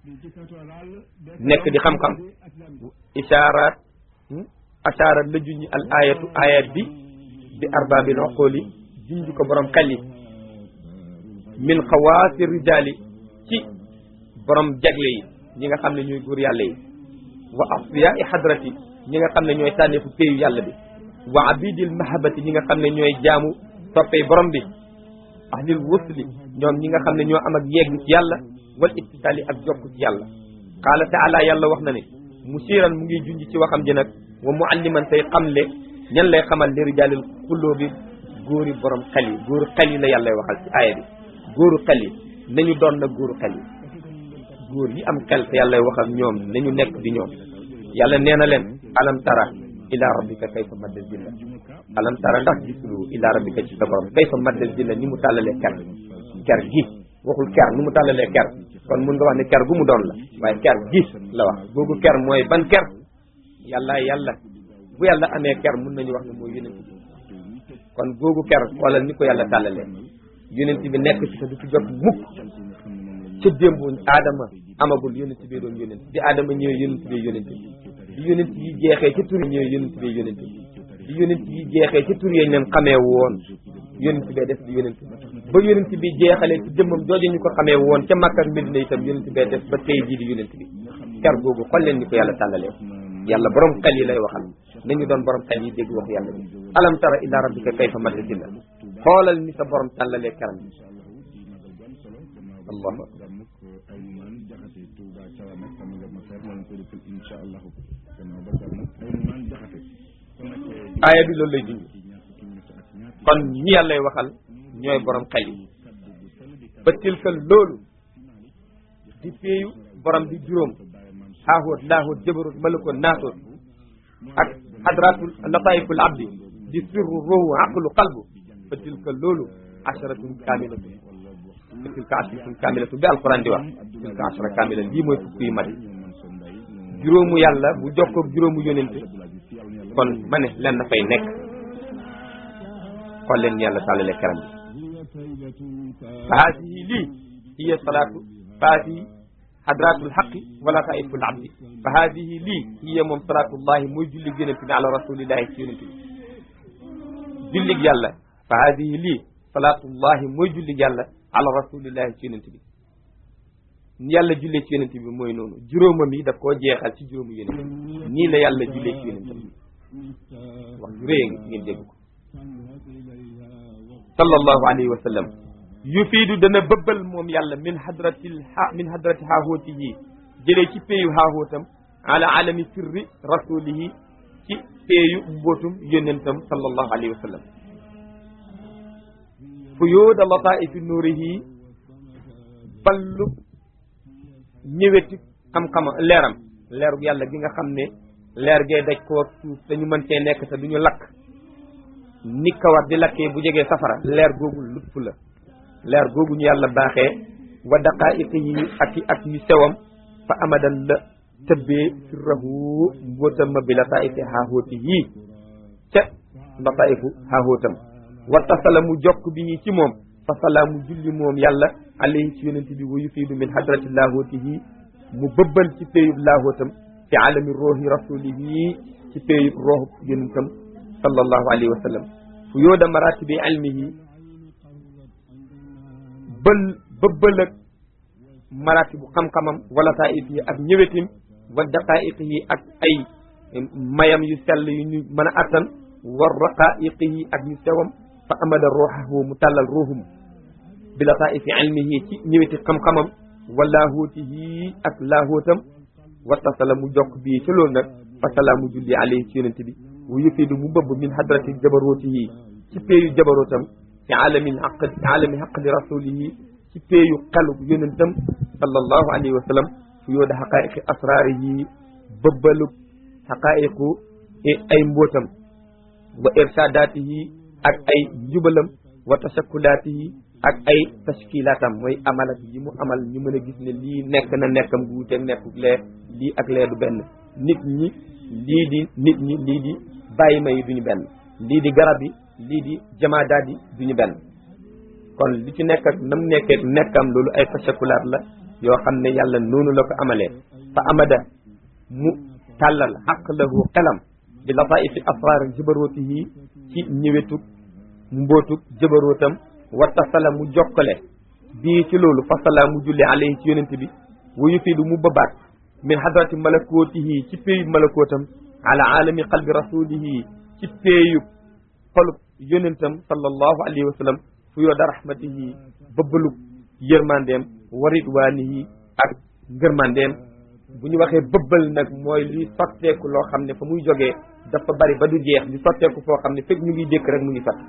nekk di xam-xam ishaaraat ashaara la juñi al ayatu ayat bi bi arbaabil uquli junj ko borom xel yi min xawaasi rijaali ci borom jagle yi ñi nga xam ne ñooy góor yàlla yi wa asfiya i hadrati ñi nga xam ne ñooy tànneefu péeyu yàlla bi wa abidil mahabati ñi nga xam ne ñooy jaamu toppee borom bi ahlil wusli ñoom ñi nga xam ne ñoo am ak yegg ci yàlla wal ittisaali ak jokk ci yàlla qaala taala yàlla wax na ne musiran mu ngi junj ci waxam ji nag wa mualliman tey xamle ñan lay xamal li rijaalil xulloo bi góori borom xel yi góoru xel yi la yàlla waxal ci aaya bi góoru xel yi nañu doon nag góoru xel yi góor yi am xel te yàlla waxal ñoom nañu nekk di ñoom yàlla nee na leen alam tara ila rabbika kayfa madda zilla alam tara ndax gisuloo ila rabbika ci sa borom kayfa madda zilla ni mu tàllalee ker ker gi waxul ker ni mu tàllalee ker kon mun nga wax ne ker gu mu doon la waaye ker gi la wax googu ker mooy ban ker yàlla yàlla bu yàlla amee ker mun nañu wax ne mooy yonent bi kon googu ker xoolal ni ko yàlla tàllalee yonent bi nekk ci te du ci jot mukk ca démb aadama amagul yonent bi doon yonent bi aadama ñëwee yonent bi yonent bi bi yonent yi jeexee ci tur yi ñëwee yonent bi yonent bi bi yonent yi jeexee ci tur yi leen xamee woon yonent bee def di yonent ba yonent bi jeexalee ci jëmmam jooju ñu ko xamee woon ca Makka ak Medina itam yonent bee def ba tey jii di yonent bi ker googu xool leen ni ko yàlla tàllalee yàlla borom xel yi lay waxal nañu doon borom xel yi dégg wax yàlla bi alam tara ila rabbika kayfa madda zilla xoolal ni sa borom tàllalee keram bi allahu akbar aaya bi loolu lay junj kon ñi yàllay waxal ñooy borom xel yi ba tilka loolu di péeyu borom bi juróom xaaxóot laaxóot jabaroot malakoot naatoot ak hadratul lataiful abdi di sirru ruhu aqlu qalbu fa tilka loolu asharatun kaamilatun fa tilka asharatun kaamilatun bi alquran di wax tilka ashara kaamila lii mooy fukk yu mat juróomu yàlla bu jokkoog juróomu yonent kon ma ne len na fay nekk xool leen yàlla tàllale karam bi fa haadihi lii hiya salaatu fa haadihi hadratul xaqi wala taiful abdi fa haadihi lii hiya moom salaatullahi mooy jullig yonent bi ala rasulillahi ci yonent bi jullig yàlla fa haadihi lii salaatullahi mooy jullig yàlla ala rasulillahi ci yonent bi ni yàlla jullee ci yonent bi mooy noonu juróomam yi daf koo jeexal ci juróomu yonent bi nii la yàlla jullee ci yonent bi wax ju rëy a ngi ngeen dégg ko sallallahu alayhi wa sallam yufiidu dana bëbbal moom yàlla min hadratil ha min hadrati haahooti yi jëlee ci péeyu haahootam ala alami sirri rasulihi ci péeyu mbootum yonentam sallallahu alayhi wa sallam fuyooda lataifi nuurihi ballu ñëweti xam-xama leeram leerug yàlla gi nga xam ne leer gee daj koo suuf dañu mën cee nekk te duñu lakk ni kawar di lakkee bu jegee safara leer googu lupp la leer googu ñu yàlla baaxee wa daqaa'iqi yi ak i ak yu sewam fa amadan la tëbbee sirrahu mbóotam ma bi lataa'ifi haahooti yii ca lataa'ifu haahootam wa tasala mu jokk bi ci moom fa salaamu julli moom yàlla alayhi ci yonente bi wa yufiidu min hadrati laahootihi mu bëbbal ci péyub laahootam fi alami roohi rasulihi ci péyub roohub yonentam sallallahu alayhi wa sallam fu yooda maratibi ilmihi bël bëbbal ak maratibu xam-xamam wala taif yi ak ñëwetim wa daqaiq yi ak ay mayam yu sell yu ñu mën a attan wa raqaiq yi ak ñu sewam fa amada ruuxahu mu tàllal ruuhum bi lataifi ilmihi ci ñëweti xam-xamam wa laahoutihi ak laahootam wattasala mu jokk bii ci loolu nag fa salaamu julli alayhi ci yonente bi wu yufiidu mu bëbb min hadrati jabarootihi ci péeyu jabarootam ci alamin aq ci alami xaqli rasulihi ci péeyu xelu yonentam sallallahu alayhi wa sallam fu yooda xaqaiqi asraarihi bëbbalu xaqaiqu ay mbootam wa irshadaatihi ak ay njubalam wa tashakkulaatihi ak ay tashkilatam mooy amalat yi mu amal ñu mën a gis ne lii nekk na nekkam gu wuteeg nekkuk lee lii ak lee du benn nit ñi lii di nit ñi lii di bàyyi ma yi duñu benn lii di garab yi lii di jamaadaat yi duñu benn kon li ci nekk ak nam nekkee nekkam loolu ay tashakulaat la yoo xam ne yàlla noonu la ko amalee fa amada mu tàllal xaq lahu xelam bi lataifi asrar jabarootihi ci ñëwetug mbootug jabarootam wattasala mu jokkale bii ci loolu fasala mu julli alayhi ci yonent bi wa yufiidu mu babaat min hadrati malakootihi ci péeyub malakootam ala alami qalbi rasulihi ci péeyub xolub yonentam sallallahu alayhi wa sallam fu yooda rahmatihi bëbbalug yërmandeem wa ridwaanihi ak ngërmandeem bu ñu waxee bëbbal nag mooy luy sotteeku loo xam ne fa muy jógee dafa bari ba du jeex di sotteeku foo xam ne fekk ñu ngi dékk rek mu ngi sot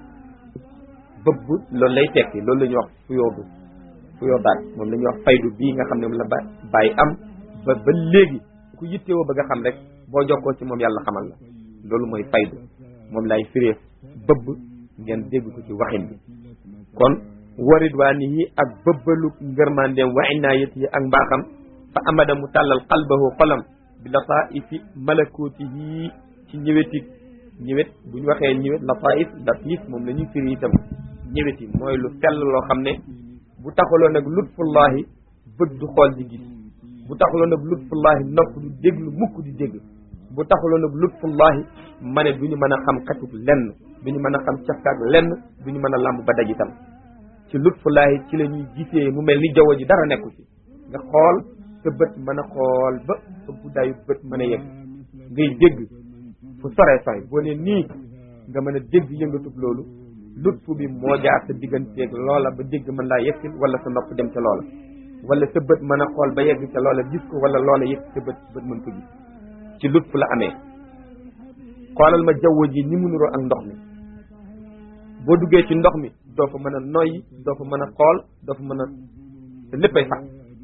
bëbb loolu lay tekki loolu la ñuy wax fuyoodu fuyoodaat moom la ñuy wax faydu bii nga xam ne moom la ba bàyyi am ba ba léegi ku yittewoo bëgg a xam rek boo jokkoo ci moom yàlla xamal la loolu mooy faydu moom lay firee bëbb ngeen dégg ko ci waxin bi kon waridwaanihi ak bëbbalu ngërmandeem wa inaayati ak mbaaxam fa amada mu tàllal qalbahu xolam bi lataifi malakootihi ci ñëwetit ñëwet bu ñu waxee ñëwet lataif latif moom la ñuy firi itam ñëwet yi mooy lu sell loo xam ne bu taxaloon nag lutfullahi bët du xool di gis bu taxaloon nag lutfullahi nopp du déglu mukk di dégg bu taxaloon nag lutfullahi ma ne du ñu mën a xam xatuk lenn du ñu mën a xam cafkaak lenn du ñu mën a làmb ba daj itam ci lutfullahi ci la ñuy gisee mu mel ni jaww ji dara nekku ci nga xool sa bët mën a xool ba sa guddaayu bët mën a yegg ngay dégg fu sore sore boo ne nii nga mën a dégg yëngatub loolu lutfu bi moo jaar sa digganteeg loola ba dégg mën laa yegsil wala sa nopp dem ca loola wala sa bët mën a xool ba yegg ca loola gis ko wala loola yegg sa bët bët mën ko gis ci lutfu la amee xoolal ma jaww ji ni mu nuroo ak ndox mi boo duggee ci ndox mi doo fa mën a noyyi doo fa mën a xool doo fa mën a te léppay fat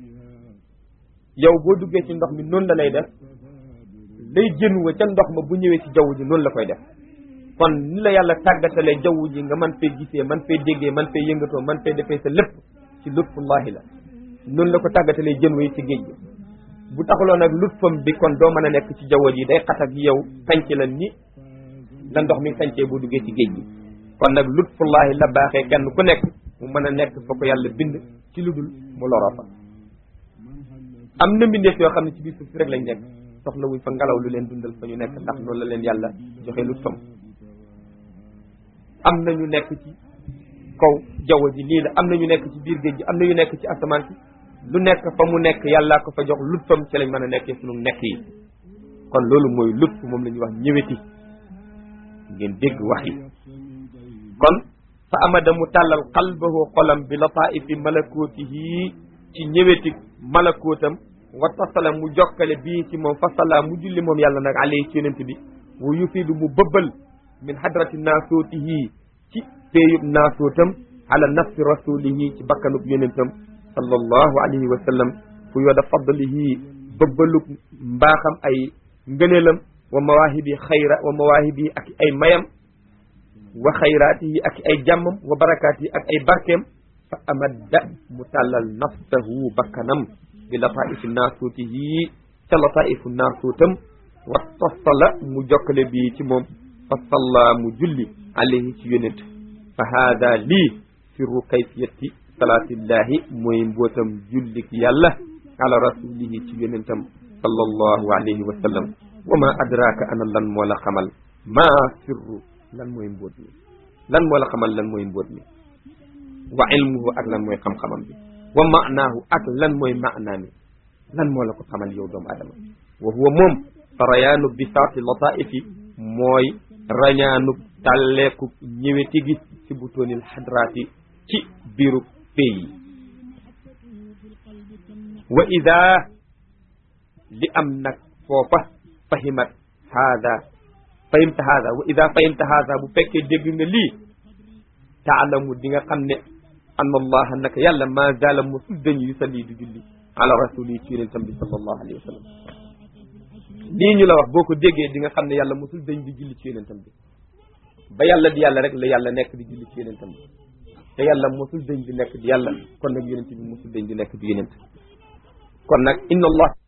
yow boo duggee ci ndox mi noonu la lay def lay jën wa ca ndox ma bu ñëwee ci jaww ji noonu la koy def kon ni la yàlla tàggatalee jaww ji nga man fee gisee man fee déggee man fee yëngatoo man fee defee sa lépp ci lutfullahi la noonu la ko tàggatalee jën wa yi ci géej gi bu taxuloon nag lutfam bi kon doo mën a nekk ci jaww ji day xat ak yow sanc la ni la ndox mi sancee bu duggee ci géej gi kon nag lutfullahi la baaxee kenn ku nekk mu mën a nekk fa ko yàlla bind ci lu dul mu loroo fa am na mbindeef yoo xam ne ci biir suuf si rek lañ nekk soxla wuñ fa ngelaw lu leen dundal fa ñu nekk ndax loolu la leen yàlla joxe lutfam am na ñu nekk ci kaw jaww ji lii la am na ñu nekk ci biir géej gi am na ñu nekk ci asamaan si lu nekk fa mu nekk yàllaa ko fa jox lutfam ci lañ mën a nekkee sunu nekk yi kon loolu mooy lutf moom la ñuy wax ñëweti ngeen dégg wax yi kon fa amada mu tàllal qalbahu xolam bi lataifi malakootihi ci ñëweti malakootam wa tasala mu jokkale bii ci moom fasala mu julli moom yàlla nag alayhi ci yonent bi wa yufidu mu bëbbal min hadrati naasootihi ci péeyub naasootam ala nafsi rasulihi ci bakkanub yonentam sallallahu alayhi wa sallam fu yooda fadlihi bëbbalug mbaaxam ay ngëneelam wa mawaahibi xayra wa mawaahibi ak ay mayam wa xayraatihi ak ay jàmmam wa barakaatihi ak ay barkeem fa amadda mu tàllal nafsahu bakkanam bi lataifi naasuutihi ca lataifu naasuutam wa tasala mu jokkale bii ci moom fa salla mu julli alayhi ci yonent fa haada lii sirru kayfiyati salaatillahi mooy mbootam jullik yàlla ala rasulihi ci yonentam sallallahu alayhi wa sallam wa ma adraka ana lan moo la xamal ma sirru lan mooy mbóot mi lan moo la xamal lan mooy mbóot mi wa ilmuhu ak lan mooy xam-xamam bi wa maanaahu ak lan mooy maanaa mi lan moo la ko xamal yow doomu adama wa huwa moom farayaanu bisaati lataifi mooy rañaanu tàlleeku ñëweti gi ci butoonil xadraati ci biiru pay yi wa ida li am nag foofa fahimat haada fahimta haada wa ida fahimta haada bu fekkee dégg nga lii taalamu di nga xam ne anna allaha naka yàlla ma zala mosul dañu yusalli du julli ala rasuli ci yonentam bi sallallahu alayhi wa sallam lii ñu la wax boo ko déggee di nga xam ne yàlla mosul dañ di julli ci yonentam bi ba yàlla di yàlla rek la yàlla nekk di julli ci yonentam bi te yàlla mosul dañ di nekk di yàlla kon nag yonent bi mosul dañ di nekk di yonent kon nag inna allah